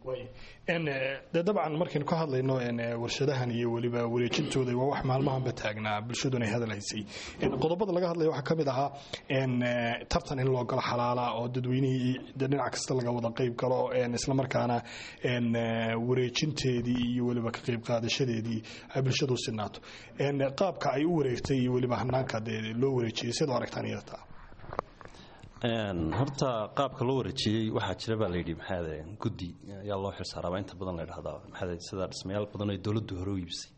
de dabcan markaynu ka hadlayno warshadahan iyo weliba wareejintooda waa wax maalmahanba taagnaa bulshaduna ay hadalhaysay qodobada laga hadlaya waxaa ka mid ahaa tartan in loo galo xalaala oo dadweynihii dhinac kasta laga wada qeyb galo islamarkaana wareejinteedii iyo weliba ka qeyb qaadashadeedii ay bulshadu sinaato qaabka ay u wareegtay iyo weliba hanaanka dee loo wareejiyay sidoo aragtaan iyata
horta qaabka loo wareejiyey waxaa jira baa layidhi maxaade guddi ayaa loo xilsaaraaba inta badan la dhahdaa maxaade sida dhismayaal badan oo dowladdu hore u iibisay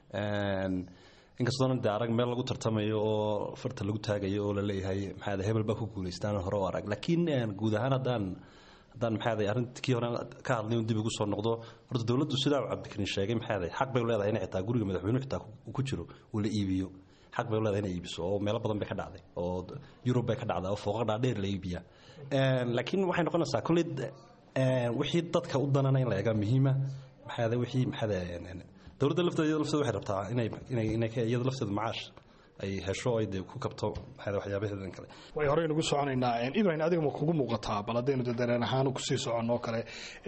inkastoona dee arag meel lagu tartamayo oo farta lagu taagayo oo laleeyahay maxaade hebel baa ku guulaystaan hore u arag laakiin guud ahaan haddaan haddaan maxaade arrintkii hore ka hadlay dib ugu soo noqdo horta dowladdu sidaa uu cabdikarin sheegay maxaade xaq bay leedahay in xitaa guriga madaxweynuhu xitaa ku jiro uu la iibiyo xaq bay leedahay inay iibiso oo meelo badan bay ka dhacday oo yurub bay ka dhacday oo fooqa dhaadheer la iibiya laakiin waxay noqonaysaa kolley wixii dadka u danana in la eega muhiima maxaade wixii maxaade dowladda lafteeda iyada lafteeda waxay rabtaa inay inay inay iyada lafteeda macaash ay hesho ay dee ku kabto maxaade waxyaabaheedan kale
way horey nagu soconaynaa ibrahim adiga ma kugu muuqataa bal haddaynu dareen ahaan kusii soconoo kale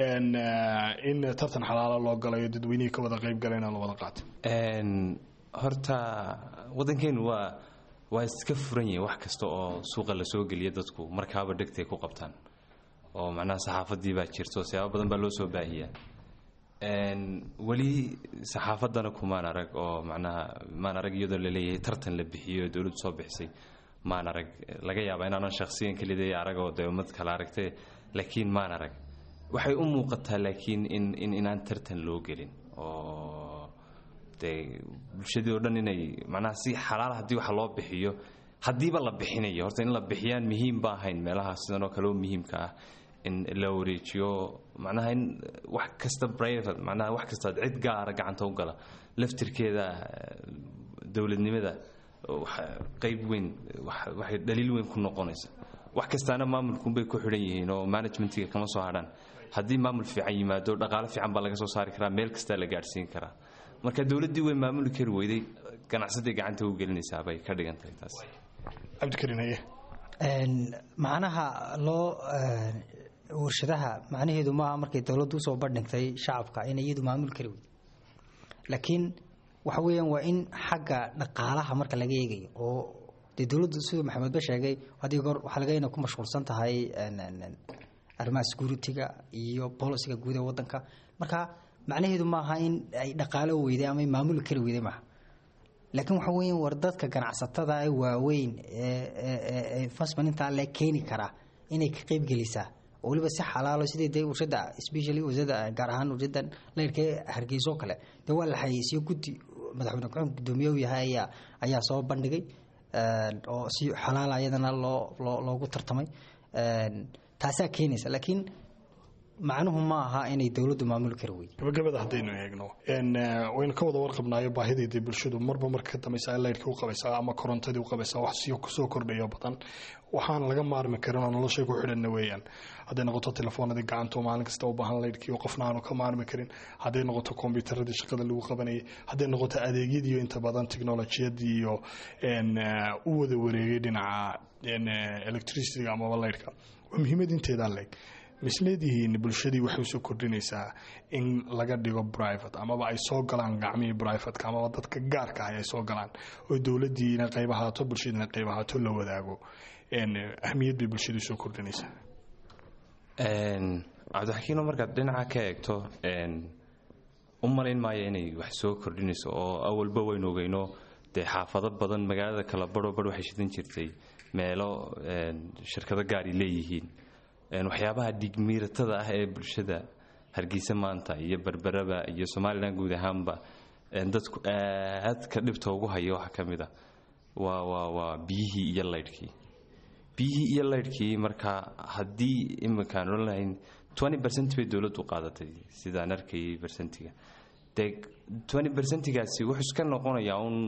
in tartan xalaalo loo galayo dadweynihii ka wada qayb galayna la wada qaato
horta waddankeenu waa waa iska furan yihin wax kasta oo suuqa la soo geliya dadku markaaba dhegtay ku qabtaan oo macnaha saxaafadii baa jirto siyaabo badan baa loo soo baahiyaa weli saxaafaddana kumaan arag oo macnaha maan arag iyadoo laleeyahay tartan la bixiyo oo dowladdu soo bixisay maan arag laga yaabaa inaanan shakhsiyan keliday arag oo dee ummad kale aragtay laakiin maan arag waxay u muuqataa laakiin in in inaan tartan loo gelin oo dee bulshadii oo dhan inay macnaha si xalaal haddii wax loo bixiyo haddiiba la bixinayo horta in la bixiyaan muhiim ba ahayn meelaha sidan oo kale oo muhiimka ah in la wareejiyo macnaha in wax kasta private macnaha wax kasta cid gaara gacanta u gala laftirkeeda dowladnimada qayb weyn waxay dhaliil weyn ku noqonaysa wax kastaana maamulkunbay ku xidhan yihiin oo managementiga kama soo hadhaan haddii maamul fiican yimaado dhaqaale fiican baa laga soo saari karaa meel kastaa la gaadhsiin karaa marka dowladdii way maamuli kari weyday ganacsadii gacanta u gelinaysaa bay ka dhigan tahay taas
cabdikariin haye
macnaha loo warshadaha macnaheedu maaha markay dowladdu usoo bandhigtay shacabka in iyadu maamuli kari weyday laakiin waxa weeyaan waa in xagga dhaqaalaha marka laga eegayo oo dee dowladdu siduu maxamedba sheegay haddii goor waxaa laga inay ku mashquulsan tahay arrimaha security-ga iyo bolisiga guud ee waddanka marka macnaheedu maaha in ay dhaqaalo weyday ama maamuli kari weyday maaha laakiin waxa weeyaan war dadka ganacsatada ee waaweyn ee investment intaa le keeni karaa inay ka qayb gelisaa oo weliba si xalaalo sidii dee warshada especially warshada gaar ahaan warshada leyrka hargeyso kale dee waa la xayeysiyo guddi madaxweyne ku-xigeenka guddoomiye u yahay ayaa ayaa soo bandhigay oo si xalaala ayadana loo loo loogu tartamay taasaa keenaysa laakiin macnuhu ma aha inay dowladdu maamuli kari weyday
gabagabada haddaynu eegno waynu ka wada warqabnaayo baahideedii bulshadu marba marka ka dambaysa laydhkii u qabaysaa ama korontadii u qabaysaa wax soo kordhayo badan waxaan laga maarmi karin oo noloshay ku xidhanna weeyaan hadday noqoto telefoonadii gacanta maalin kasta u baahan laydhkii oo qofna aanu ka maarmi karin hadday noqoto kombyuutaradii shaqada lagu qabanayay hadday noqoto adeegyadiiyo inta badan teknolojiyadii iyo u wada wareegay dhinaca electricityga amaba laydhka waa muhiimad inteedaa leeg misleedihiin bulshadii waxay usoo kordhinaysaa in laga dhigo private amaba ay soo galaan gacmihii privateka amaba dadka gaarka ah ay soo galaan oo dowladiina qayb ahaato bulshadiina qayb ahaato la wadaago ahmiyad bay bulshadii usoo kordhinaysaa
cabdixakiino markaad dhinaca ka eegto u malayn maayo inay wax soo kordhinayso oo awalba waynu ogeyno dee xaafado badan magaalada kala baro bar waxay shidan jirtay meelo shirkado gaari leeyihiin waxyaabaha dhigmiiratada ah ee bulshada hargeysa maanta iyo berberaba iyo somalilan guud ahaanba dadku aadka dhibta ugu hayo waxaa ka mid a waa waa waa biyihii iyo laydhkii biyihii iyo laydhkii marka haddii iminkaan odhan lahayn twenty percent bay dowladdu qaadatay sidaan arkayay bersentiga dee twenty percentigaasi wuxuu iska noqonayaa un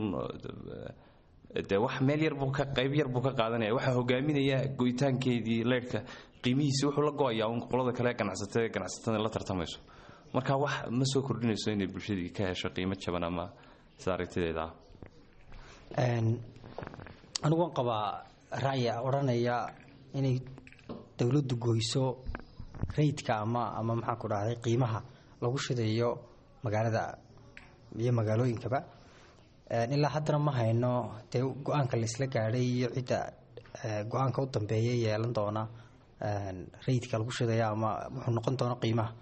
dee wax meel yar buu ka qayb yar buu ka qaadanaya waxaa hogaaminaya go'itaankeedii leyrhka qiimihiisi wuxuu la go'ayaa un qolada kale ganacsatada ganacsatada la tartamayso marka wax ma soo kordhinayso inay bulshadii ka hesho qiimo jaban ama sida aragtideeda ah
anigu waan qabaa ra'ya odhanaya inay dowladdu goyso rayidka ama ama maxaan ku dhahday qiimaha lagu shidayo magaalada iyo magaalooyinkaba ilaa haddana ma hayno dee go-aanka la isla gaadhay iyo cidda go-aanka u dambeeya yeelan doona rayidka lagu shidaya ama wuxuu noqon doona qiimaha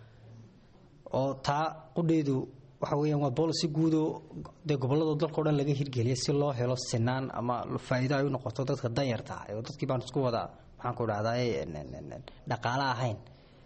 oo taa qudheedu waxa weeyaan waa boolicy guudo dee gobolada dalka o dhan laga hirgeliya si loo helo sinaan ama faa'iido ay u noqoto dadka danyarta ah oo dadkii baan isku wada maxaan ku dhahday dhaqaale ahayn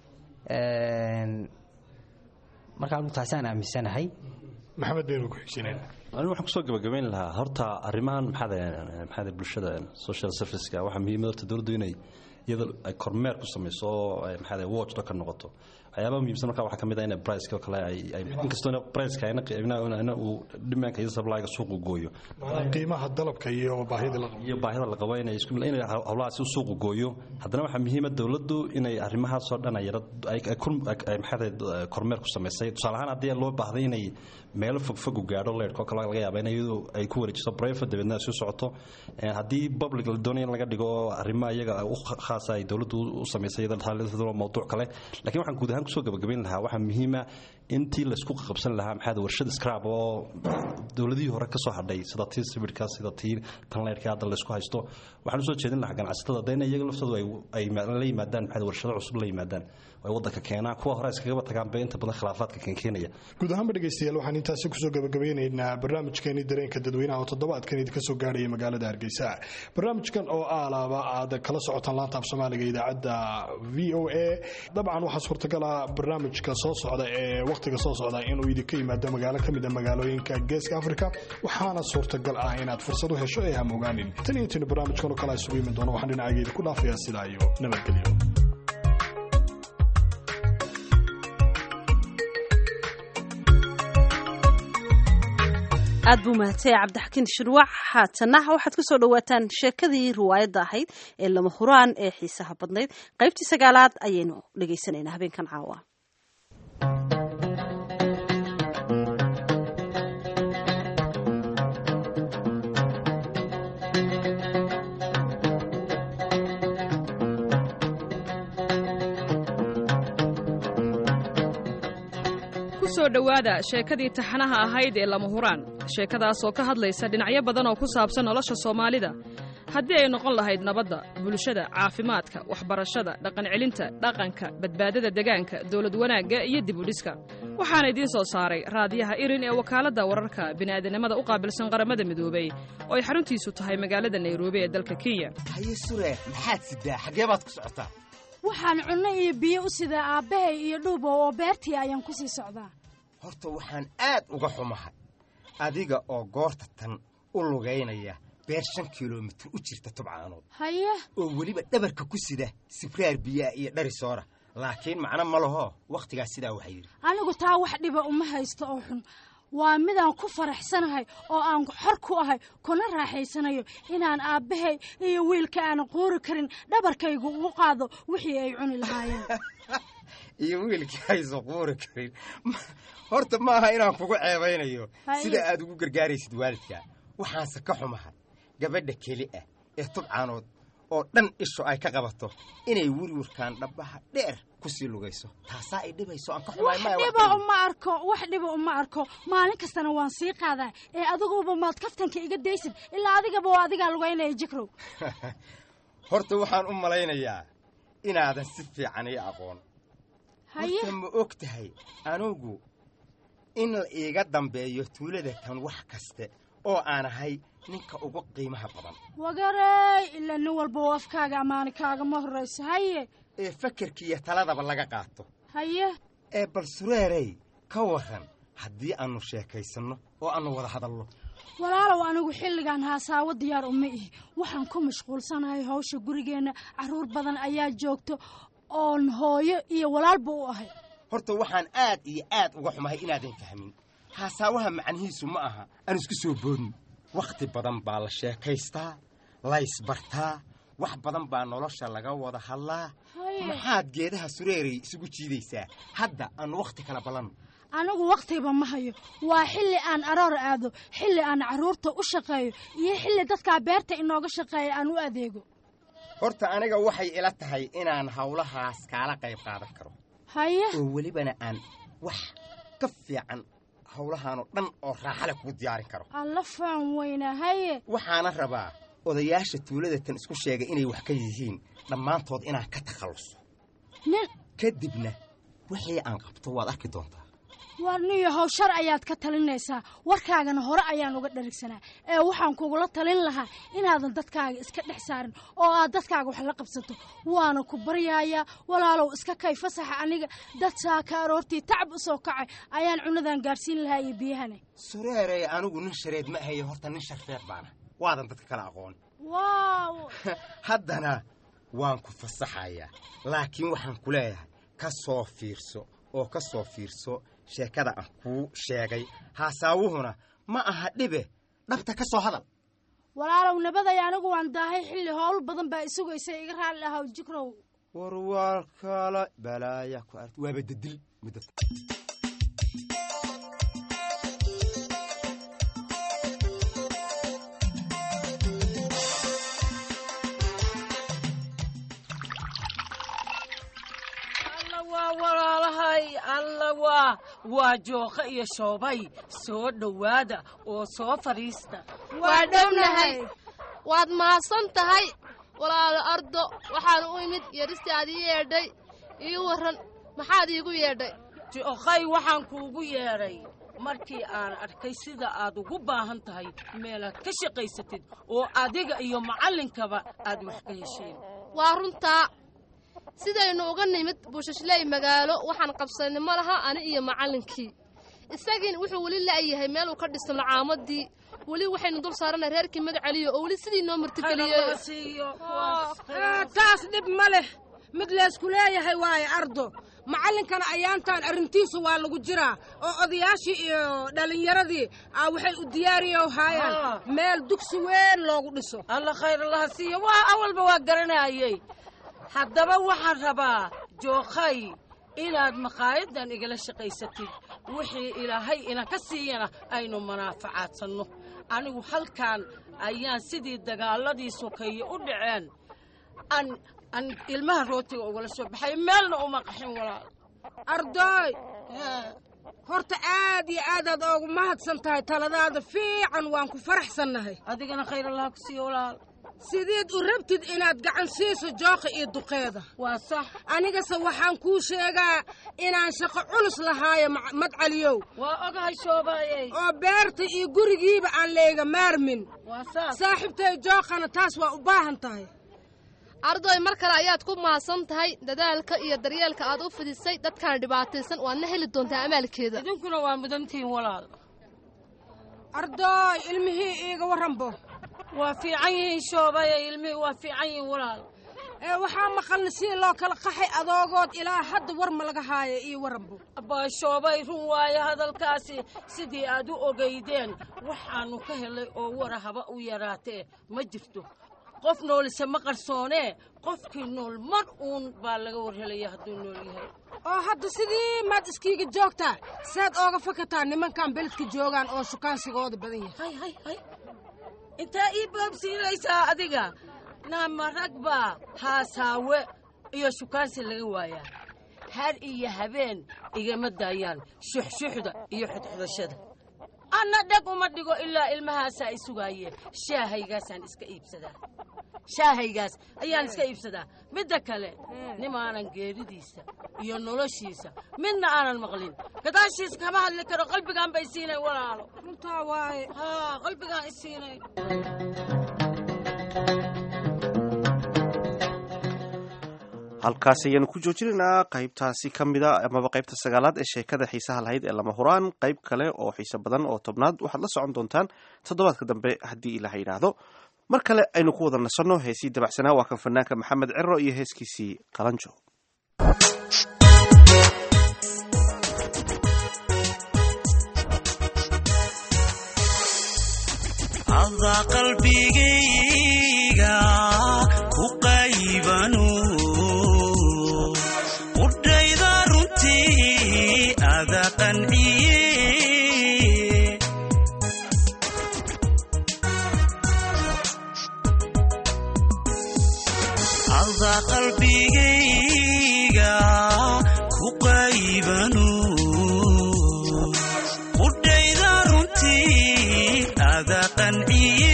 marka anigu taasaan aaminsanahay
maxamed baynu ku xigsinayna
anigu waxaan kusoo gabagabayn lahaa horta arrimahan maxaad maxaad bulshada social serviceka waxaa muhiimad horta dowladdu inay iyada ay kormeer ku samayso oo ay maxaad watchdog ka noqoto waxyaabaha muhiimsan marka waxaa ka mid ah in priceka oo kale ay ay inkastoo priceka ayna ina uu dhimaanka iyo supplyga suuqu gooyo
qiimaha dalabka iyo baahida la qabo
iyo baahida la qabo inay isku inay hawlahaasi suuqu gooyo haddana waxaa muhiima dowladdu inay arrimahaas oo dhan ay yara ay ay maxaad kormeer ku samaysay tusaale ahaan haddii loo baahday inay meelo fogfog u gaadho leerhka oo kale laga yaaba in iyadu ay ku wareejiso private dabeedna ay soo socoto haddii public la doonayo in laga dhigo arrimo iyaga u khaasa ay dowladdu u samaysay iyada mawduuc kale laakiin waxaan guud ahaan kusoo gabagabayn lahaa waxaa muhiima intii laysku qabsan lahaa maxaad warshad scrab oo dowladihii hore ka soo hadhay sida tii sibidhka sida tii tanleyrka hadda laysku haysto waxaan usoo jeedin lahaa ganacsatada dayna iyaga laftoodu ay la yimaadaan maxaad warshado cusub la yimaadaan ay waddanka keenaan kuwa hore iskagaba tagaan bay inta badan khilaafaadka keenkeenaya
guud ahaanba dhegeystayaal waxaan intaasi kusoo gabagabeynaynaa barnaamijkeeni dareenka dadweynaha oo toddobaadkan idinka soo gaarhaya magaalada hargeysa barnaamijkan oo aalaaba aad kala socotaan laanta af soomaaliga idaacadda v o a dabcan waxaa suurtagala barnaamijka soo socda ee wakhtiga soo socda inuu idinka yimaado magaalo ka mid a magaalooyinka geeska afrika waxaana suurtagal ah inaad fursad u hesho ee hamogaanin tan iyo intaynu barnaamijkan oo kale isugu yimi doono waxaan dhinacaygeeda ku dhaafayaa sidaa iyo nabadgelyo
aad buu mahadsanyahay cabdixakiin shirwac haatana waxaad ku soo dhowaataan sheekadii riwaayadda ahayd ee lama huraan ee xiisaha badnayd qaybtii sagaalaad ayaynu dhegaysanaynaa habeenkan caawa
kusoo dhowaada sheekadii taxanaha ahayd ee lama huraan sheekadaas oo ka hadlaysa dhinacyo badan oo ku saabsan nolosha soomaalida haddii ay noqon lahayd nabadda bulshada caafimaadka waxbarashada dhaqancelinta dhaqanka badbaadada degaanka dowlad wanaagga iyo dibudhiska waxaana idiin soo saaray raadiyaha irin ee wakaaladda wararka bini'aadanimada u qaabilsan qaramada midoobey oo ay xaruntiisu tahay magaalada nairobi ee dalka kenya
haye sure maxaad sidaa xaggee baad ku socotaa
waxaan cunno iyo biyo u sidaa aabbahay iyo dhuubow oo beertii ayaan ku sii socdaa
horta waxaan aad uga xumahay adiga oo goorta tan u lugaynaya beer shan kilomitir u jirta tubcaanood
haye
oo weliba dhabarka ku sida sibraar biyaa iyo dhari soora laakiin macno ma laho wakhtigaas sidaa waxaa yidhi
anigu taa wax dhiba uma haysto oo xun waa midaan ku faraxsanahay oo aan xor ku ahay kuna raaxaysanayo inaan aabbahay iyo wiilka aanan quuri karin dhabarkaygu ugu qaado wixii ay cuni lahaayeen
iyo wiilkii aysan quuri karin horta maaha inaan kugu ceebaynayo sida aad ugu gargaaraysid waalidka waxaanse ka xumahay gabadha keli ah ee tubcaanood oo dhan ishu ay ka qabato inay wirwirkaan dhabbaha dheer ku sii lugayso taasaa ay dhibayso aan ka xumaay
wax dhiba uma arko wax dhiba uma arko maalin kastana waan sii qaadaa ee adiguba maad kaftanka iga daysid ilaa adigaba waa adigaa lugaynaya jikrow
horta waxaan u malaynayaa inaadan si fiican ii aqoon horta ma og tahay anugu in la iiga dambeeyo tuulada tan wax kaste oo aan ahay ninka ugu qiimaha badan
wagarey ilaa nin walba oo afkaaga ammaani kaagama horrayso haye
ee fakarkiiyo taladaba laga qaato
haye
ee bal sureerey ka warran haddii aannu sheekaysanno oo aannu wada hadalno
walaalow anigu xilligan haasaawo diyaar uma ihi waxaan ku mashquulsanahay hawsha gurigeenna carruur badan ayaa joogto oon hooyo iyo walaalba u ahay
horta waxaan aad iyo aad uga xumahay inaadan fahmin haasaawaha macnihiisu ma aha aan isku soo boodin wakhti badan baa la sheekaystaa laysbartaa wax badan baa nolosha laga wada hadlaa maxaad geedaha sureeray isugu jiidaysaa hadda aannu wakhti kala ballanno
anigu wakhtiba ma hayo waa xilli aan aroor aado xilli aan carruurta u shaqeeyo iyo xilli dadkaa beerta inooga shaqeeya aan u adeego
horta aniga waxay ila tahay inaan hawlahaas kaala qayb qaadan karo
haye
oo welibana aan wax ka fiican hawlahaanoo dhan oo raaxale kugu diyaarin karo
alla faan weyna haye
waxaana rabaa odayaasha tuulada tan isku sheegay inay wax ka yihiin dhammaantood inaan ka takhalluso
nin
kadibna wixii aan qabto waad arki doontaa
war niyo hawshar ayaad ka talinaysaa warkaagana hore ayaan uga dharigsanaa ee waxaan kugula talin lahaa inaadan dadkaaga iska dhex saarin oo aad dadkaaga wax la qabsato waana ku baryayaa walaalow iska kay fasaxa aniga dad saaka aroortii tacab u soo kacay ayaan cunadan gaadhsiin lahaa iyo biyahane
sureerey anigu nin shareed ma ahaye horta nin sharfeeq baana waadan dadka kala aqoon
waaw
haddana waan ku fasaxayaa laakiin waxaan ku leeyahay ka soo fiirso oo ka soo fiirso sheekada aan kuu sheegay haasaawuhuna ma aha dhibe dhabta ka soo hadal
walaalow nabaday anigu waan daahay xilli howl badan baa isugaysa iga raalli ahaw jikrow
war waa kala balaaya ku art waaba dadil muddo
alla waa walaalahay alla waa waa jooqa iyo shoobay soo dhowaada oo soo fadhiista
waa dhownahay waad mahadsan tahay walaalo ardo waxaan u imid yeedhistii aad ii yeedhay ii warran maxaad iigu yeedhay
jooqay waxaan kuugu yeedhay markii aan arkay sida aad ugu baahan tahay meelaad ka shaqaysatid oo adiga iyo macallinkaba aad wax ka hesheen
waa runtaa sidaynu uga nimid buushashley magaalo waxaan qabsanay ma laha ani iyo macallinkii isagiina wuxuu weli la'yahay meel uu ka dhisto lacaamadii weli waxaynu dul saaranay reerkii magaceliyo oo weli sidii noo martigeliyey
taas dhib ma leh mid laysku leeyahay waaye ardo macallinkana ayaantan arrintiisa waa lagu jiraa oo odayaashii iyo dhallinyaradii ah waxay u diyaariyo haayaan meel dugsi weyn loogu dhiso
alla khayr allaha siiyo waa awalba waa garanayay haddaba waxaan rabaa jookhay inaad maqaayadan igala shaqaysatid wixii ilaahay ina ka siiyana aynu manaafacaadsanno anigu halkan ayaan sidii dagaaladii sokeeye u dhaceen aan aan ilmaha rootiga ugala soo baxay meelna uma qaxin walaal
ardoy horta aad iyo aadaad oogu mahadsan tahay taladaada fiican waan ku faraxsannahay
adigana khayr allaha ku siiyo walaal
sideed u rabtid inaad gacan siiso jooqa iyo duqeeda
waa sax
anigase waxaan kuu sheegaa inaan shaqo culus lahaayo madcaliyow
waa ogahay shoobaayey
oo beerta iyo gurigiiba aan layga maarmin
waa saas
saaxiibtay jooqana taas waa u baahan tahay
ardoy mar kale ayaad ku mahadsan tahay dadaalka iyo daryeelka aad u fidisay dadkaan dhibaataysan waadna heli doontaa amaalkeeda
idinkuna waa mudantihiin walaal
ardoy ilmihii iiga warranbo
waa fiican yihiin shoobaya ilmihii waa fiican yihiin walaal
ee waxaa maqalna si loo kala qaxay adoogood ilaa hadda war ma laga haayo iyo warranbo
abbaa shoobay run waaye hadalkaasi sidii aad u ogaydeen waxaannu ka helay oo wara haba u yaraatee ma jirto qof noolise ma qarsoonee qofkii nool mar uun baa laga warhelaya hadduu nool yahay
oo hadda sidii maad iskiiga joogtaa saad ooga fakataa nimankan beledka joogaan oo shukaansigooda badan yahay
hay hay hay intaa ii boobsiinaysaa adiga naama rag baa haasaawe iyo shukaansi laga waayaa har iyo habeen igama daayaan shuxshuxda iyo xudxudashada anna dheg uma dhigo ilaa ilmahaasaa i sugaayee shaahaygaasaan iska iibsadaa shaahaygaas ayaan iska iibsadaa midda kale nimaanan geeridiisa iyo noloshiisa midna aanan maqlin gadaashiisa kama hadli karo qalbigaan bay siinay walaalo
runtaa waaye
haa qalbigaan i siinay
halkaas ayaanu ku joojinaynaa qaybtaasi ka mida amaba qaybta sagaalaad ee sheekada xiisaha lahayd ee lama huraan qayb kale oo xiise badan oo tobnaad waxaad la socon doontaan toddobaadka dambe haddii ilaha yidhaahdo mar kale aynu ku wada nasanno heesii dabacsanaa waa kan fanaanka maxamed cero iyo heeskiisii qalanjo
qalbigayga ku qaybanu udhayda runtii ada qanciye ada qalbigayga ku qaybanu udhayda runtii ada qanciye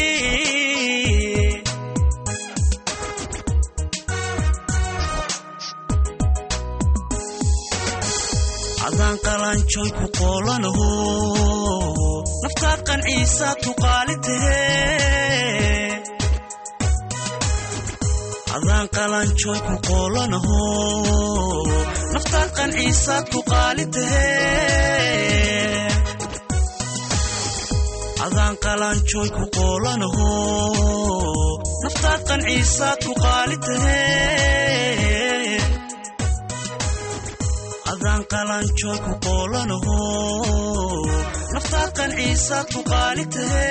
adan adaan qalanjoy ku qoolanaho naftaad qanciisaad ku qaali tahe adaan qalanjoy ku qoolanaho naftaad qanciisaad ku qaali tahe adaan qalanjoy ku qoolanaho naftaad qanciisaad ku qaali tahe adaan qalanjoy ku qoolanaho naftaad qanciisaad ku qaali tahe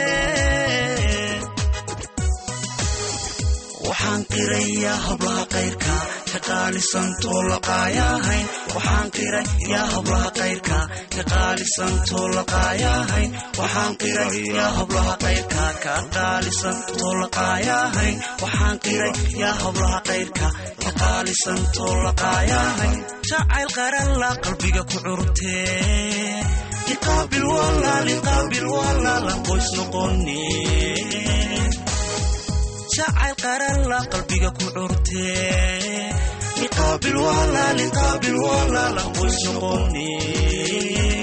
waxaan qirayaa hablaha qayrka ka qaalisantoo laqaayahayn waxaan qirayaa hablaha qayrka ka qaalisantoo laqaayahayn waxaan qirayaa hablaha qayrka ka qaalisantoo laqaayahayn waxaan qirayaa hablaha qayrka ka qaalisantoo laqaayahayn jacayl qaralla qalbiga ku curtee liqaabil walaal liqaabil walaalan qoys noqonee jacayl qaralla qalbiga ku curtee liqaabil walaal liqaabil walaalan qoys noqonee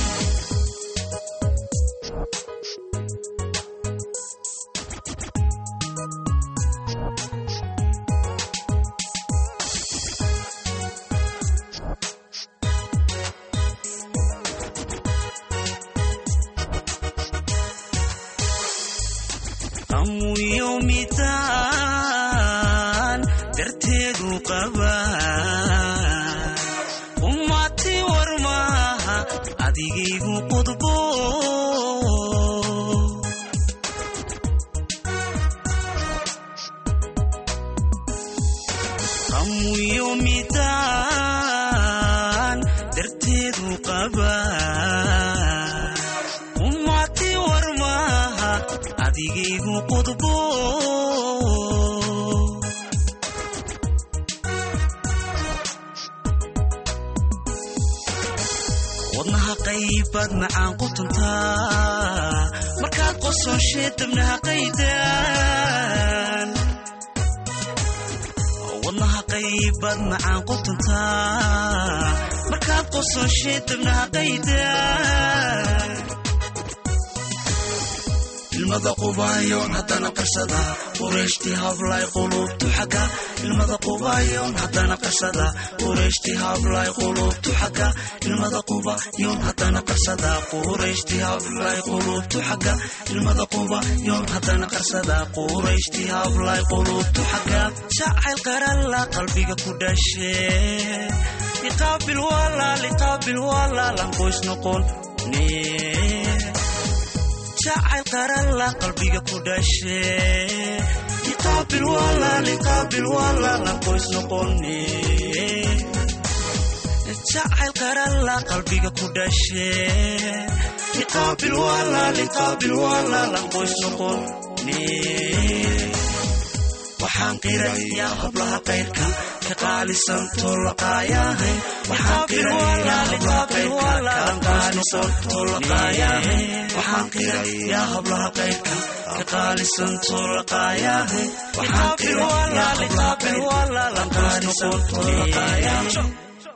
amuyo midaan darteedu qaba ummati war maaha adigaygu qudbo amuyo midaan darteedu qaba ummati war maaha adigaygu qudbo wadnaha qaybaad macaan qutantaa markaad qosonshee dabnaha qaydaan wadnaha qaybaad macaan qutantaa markaad qosonshee dabnaha qaydaan ilmada qubaayoon haddana qarsada qureeshtii hablay qulubtu xagga ilmada qubaayoon haddana qarsada qureeshtii hablay qulubtu xagga ilmada qubaayoon haddana qarsada qureeshtii hablay qulubtu xagga ilmada qubaayoon haddana qarsada qureeshtii hablay qulubtu xagga jacayl qaralla qalbiga ku dhashee liqaabil walaal liqaabil walaalan qoys noqon nee jacayl qaralla qalbiga ku dhashee liqaabil walaal liqaabil walaalan qoys noqonee jacayl qaralla qalbiga ku dhashee liqaabil walaal liqaabil walaalan qoys noqonee waxaan qirayaa hablaha qayrka ka qaalisantoo laqaayahay waxaan qirayaa hablaha qayrka ka qaalisantoo laqaayahay waxaan qirayaa hablaha qayrka ka qaalisantoo laqaayahay waxaan qirayaa hablaha qayrka ka qaalisantoo laqaayahay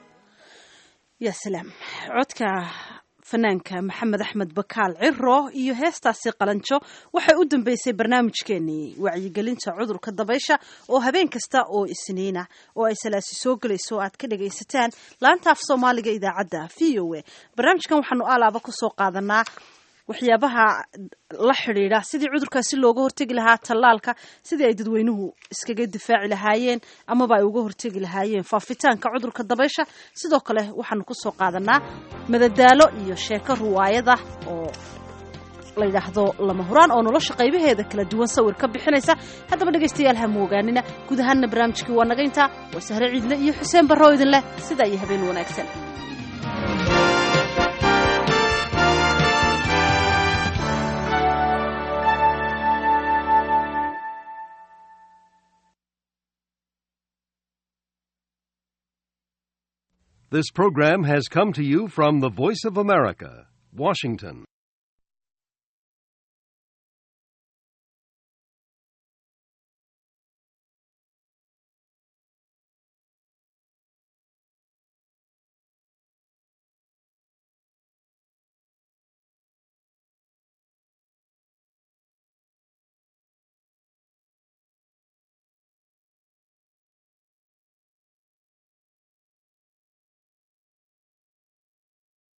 yaa salaam codka fanaanka maxamed axmed bakaal ciro iyo heestaasi qalanjo waxay u dambeysay barnaamijkeenii wacyigelinta cudurka dabaysha oo habeen kasta oo isniina oo ay salaasi soo gelayso oo aad ka dhagaysataan laanta af soomaaliga idaacadda v o a barnaamijkan waxaanu alaaba kusoo qaadanaa waxyaabaha la xidhiidha sidii cudurkaasi looga hortegi lahaa tallaalka sidii ay dadweynuhu iskaga difaaci lahaayeen amaba ay uga hortegi lahaayeen faafitaanka cudurka dabaysha sidoo kale waxaanu kusoo qaadanaa madadaalo iyo sheeko ruwaayada oo la yidhaahdo lama huraan oo nolosha qaybaheeda kala duwan sawir ka bixinaysa haddaba dhegaystayaal ha moogaanina guud ahaanna barnaamijkii waa naga intaa waa sahre ciidle iyo xuseen barro idin leh sidaa iyo habeen wanaagsan
This program has come to you from the Voice of America, Washington.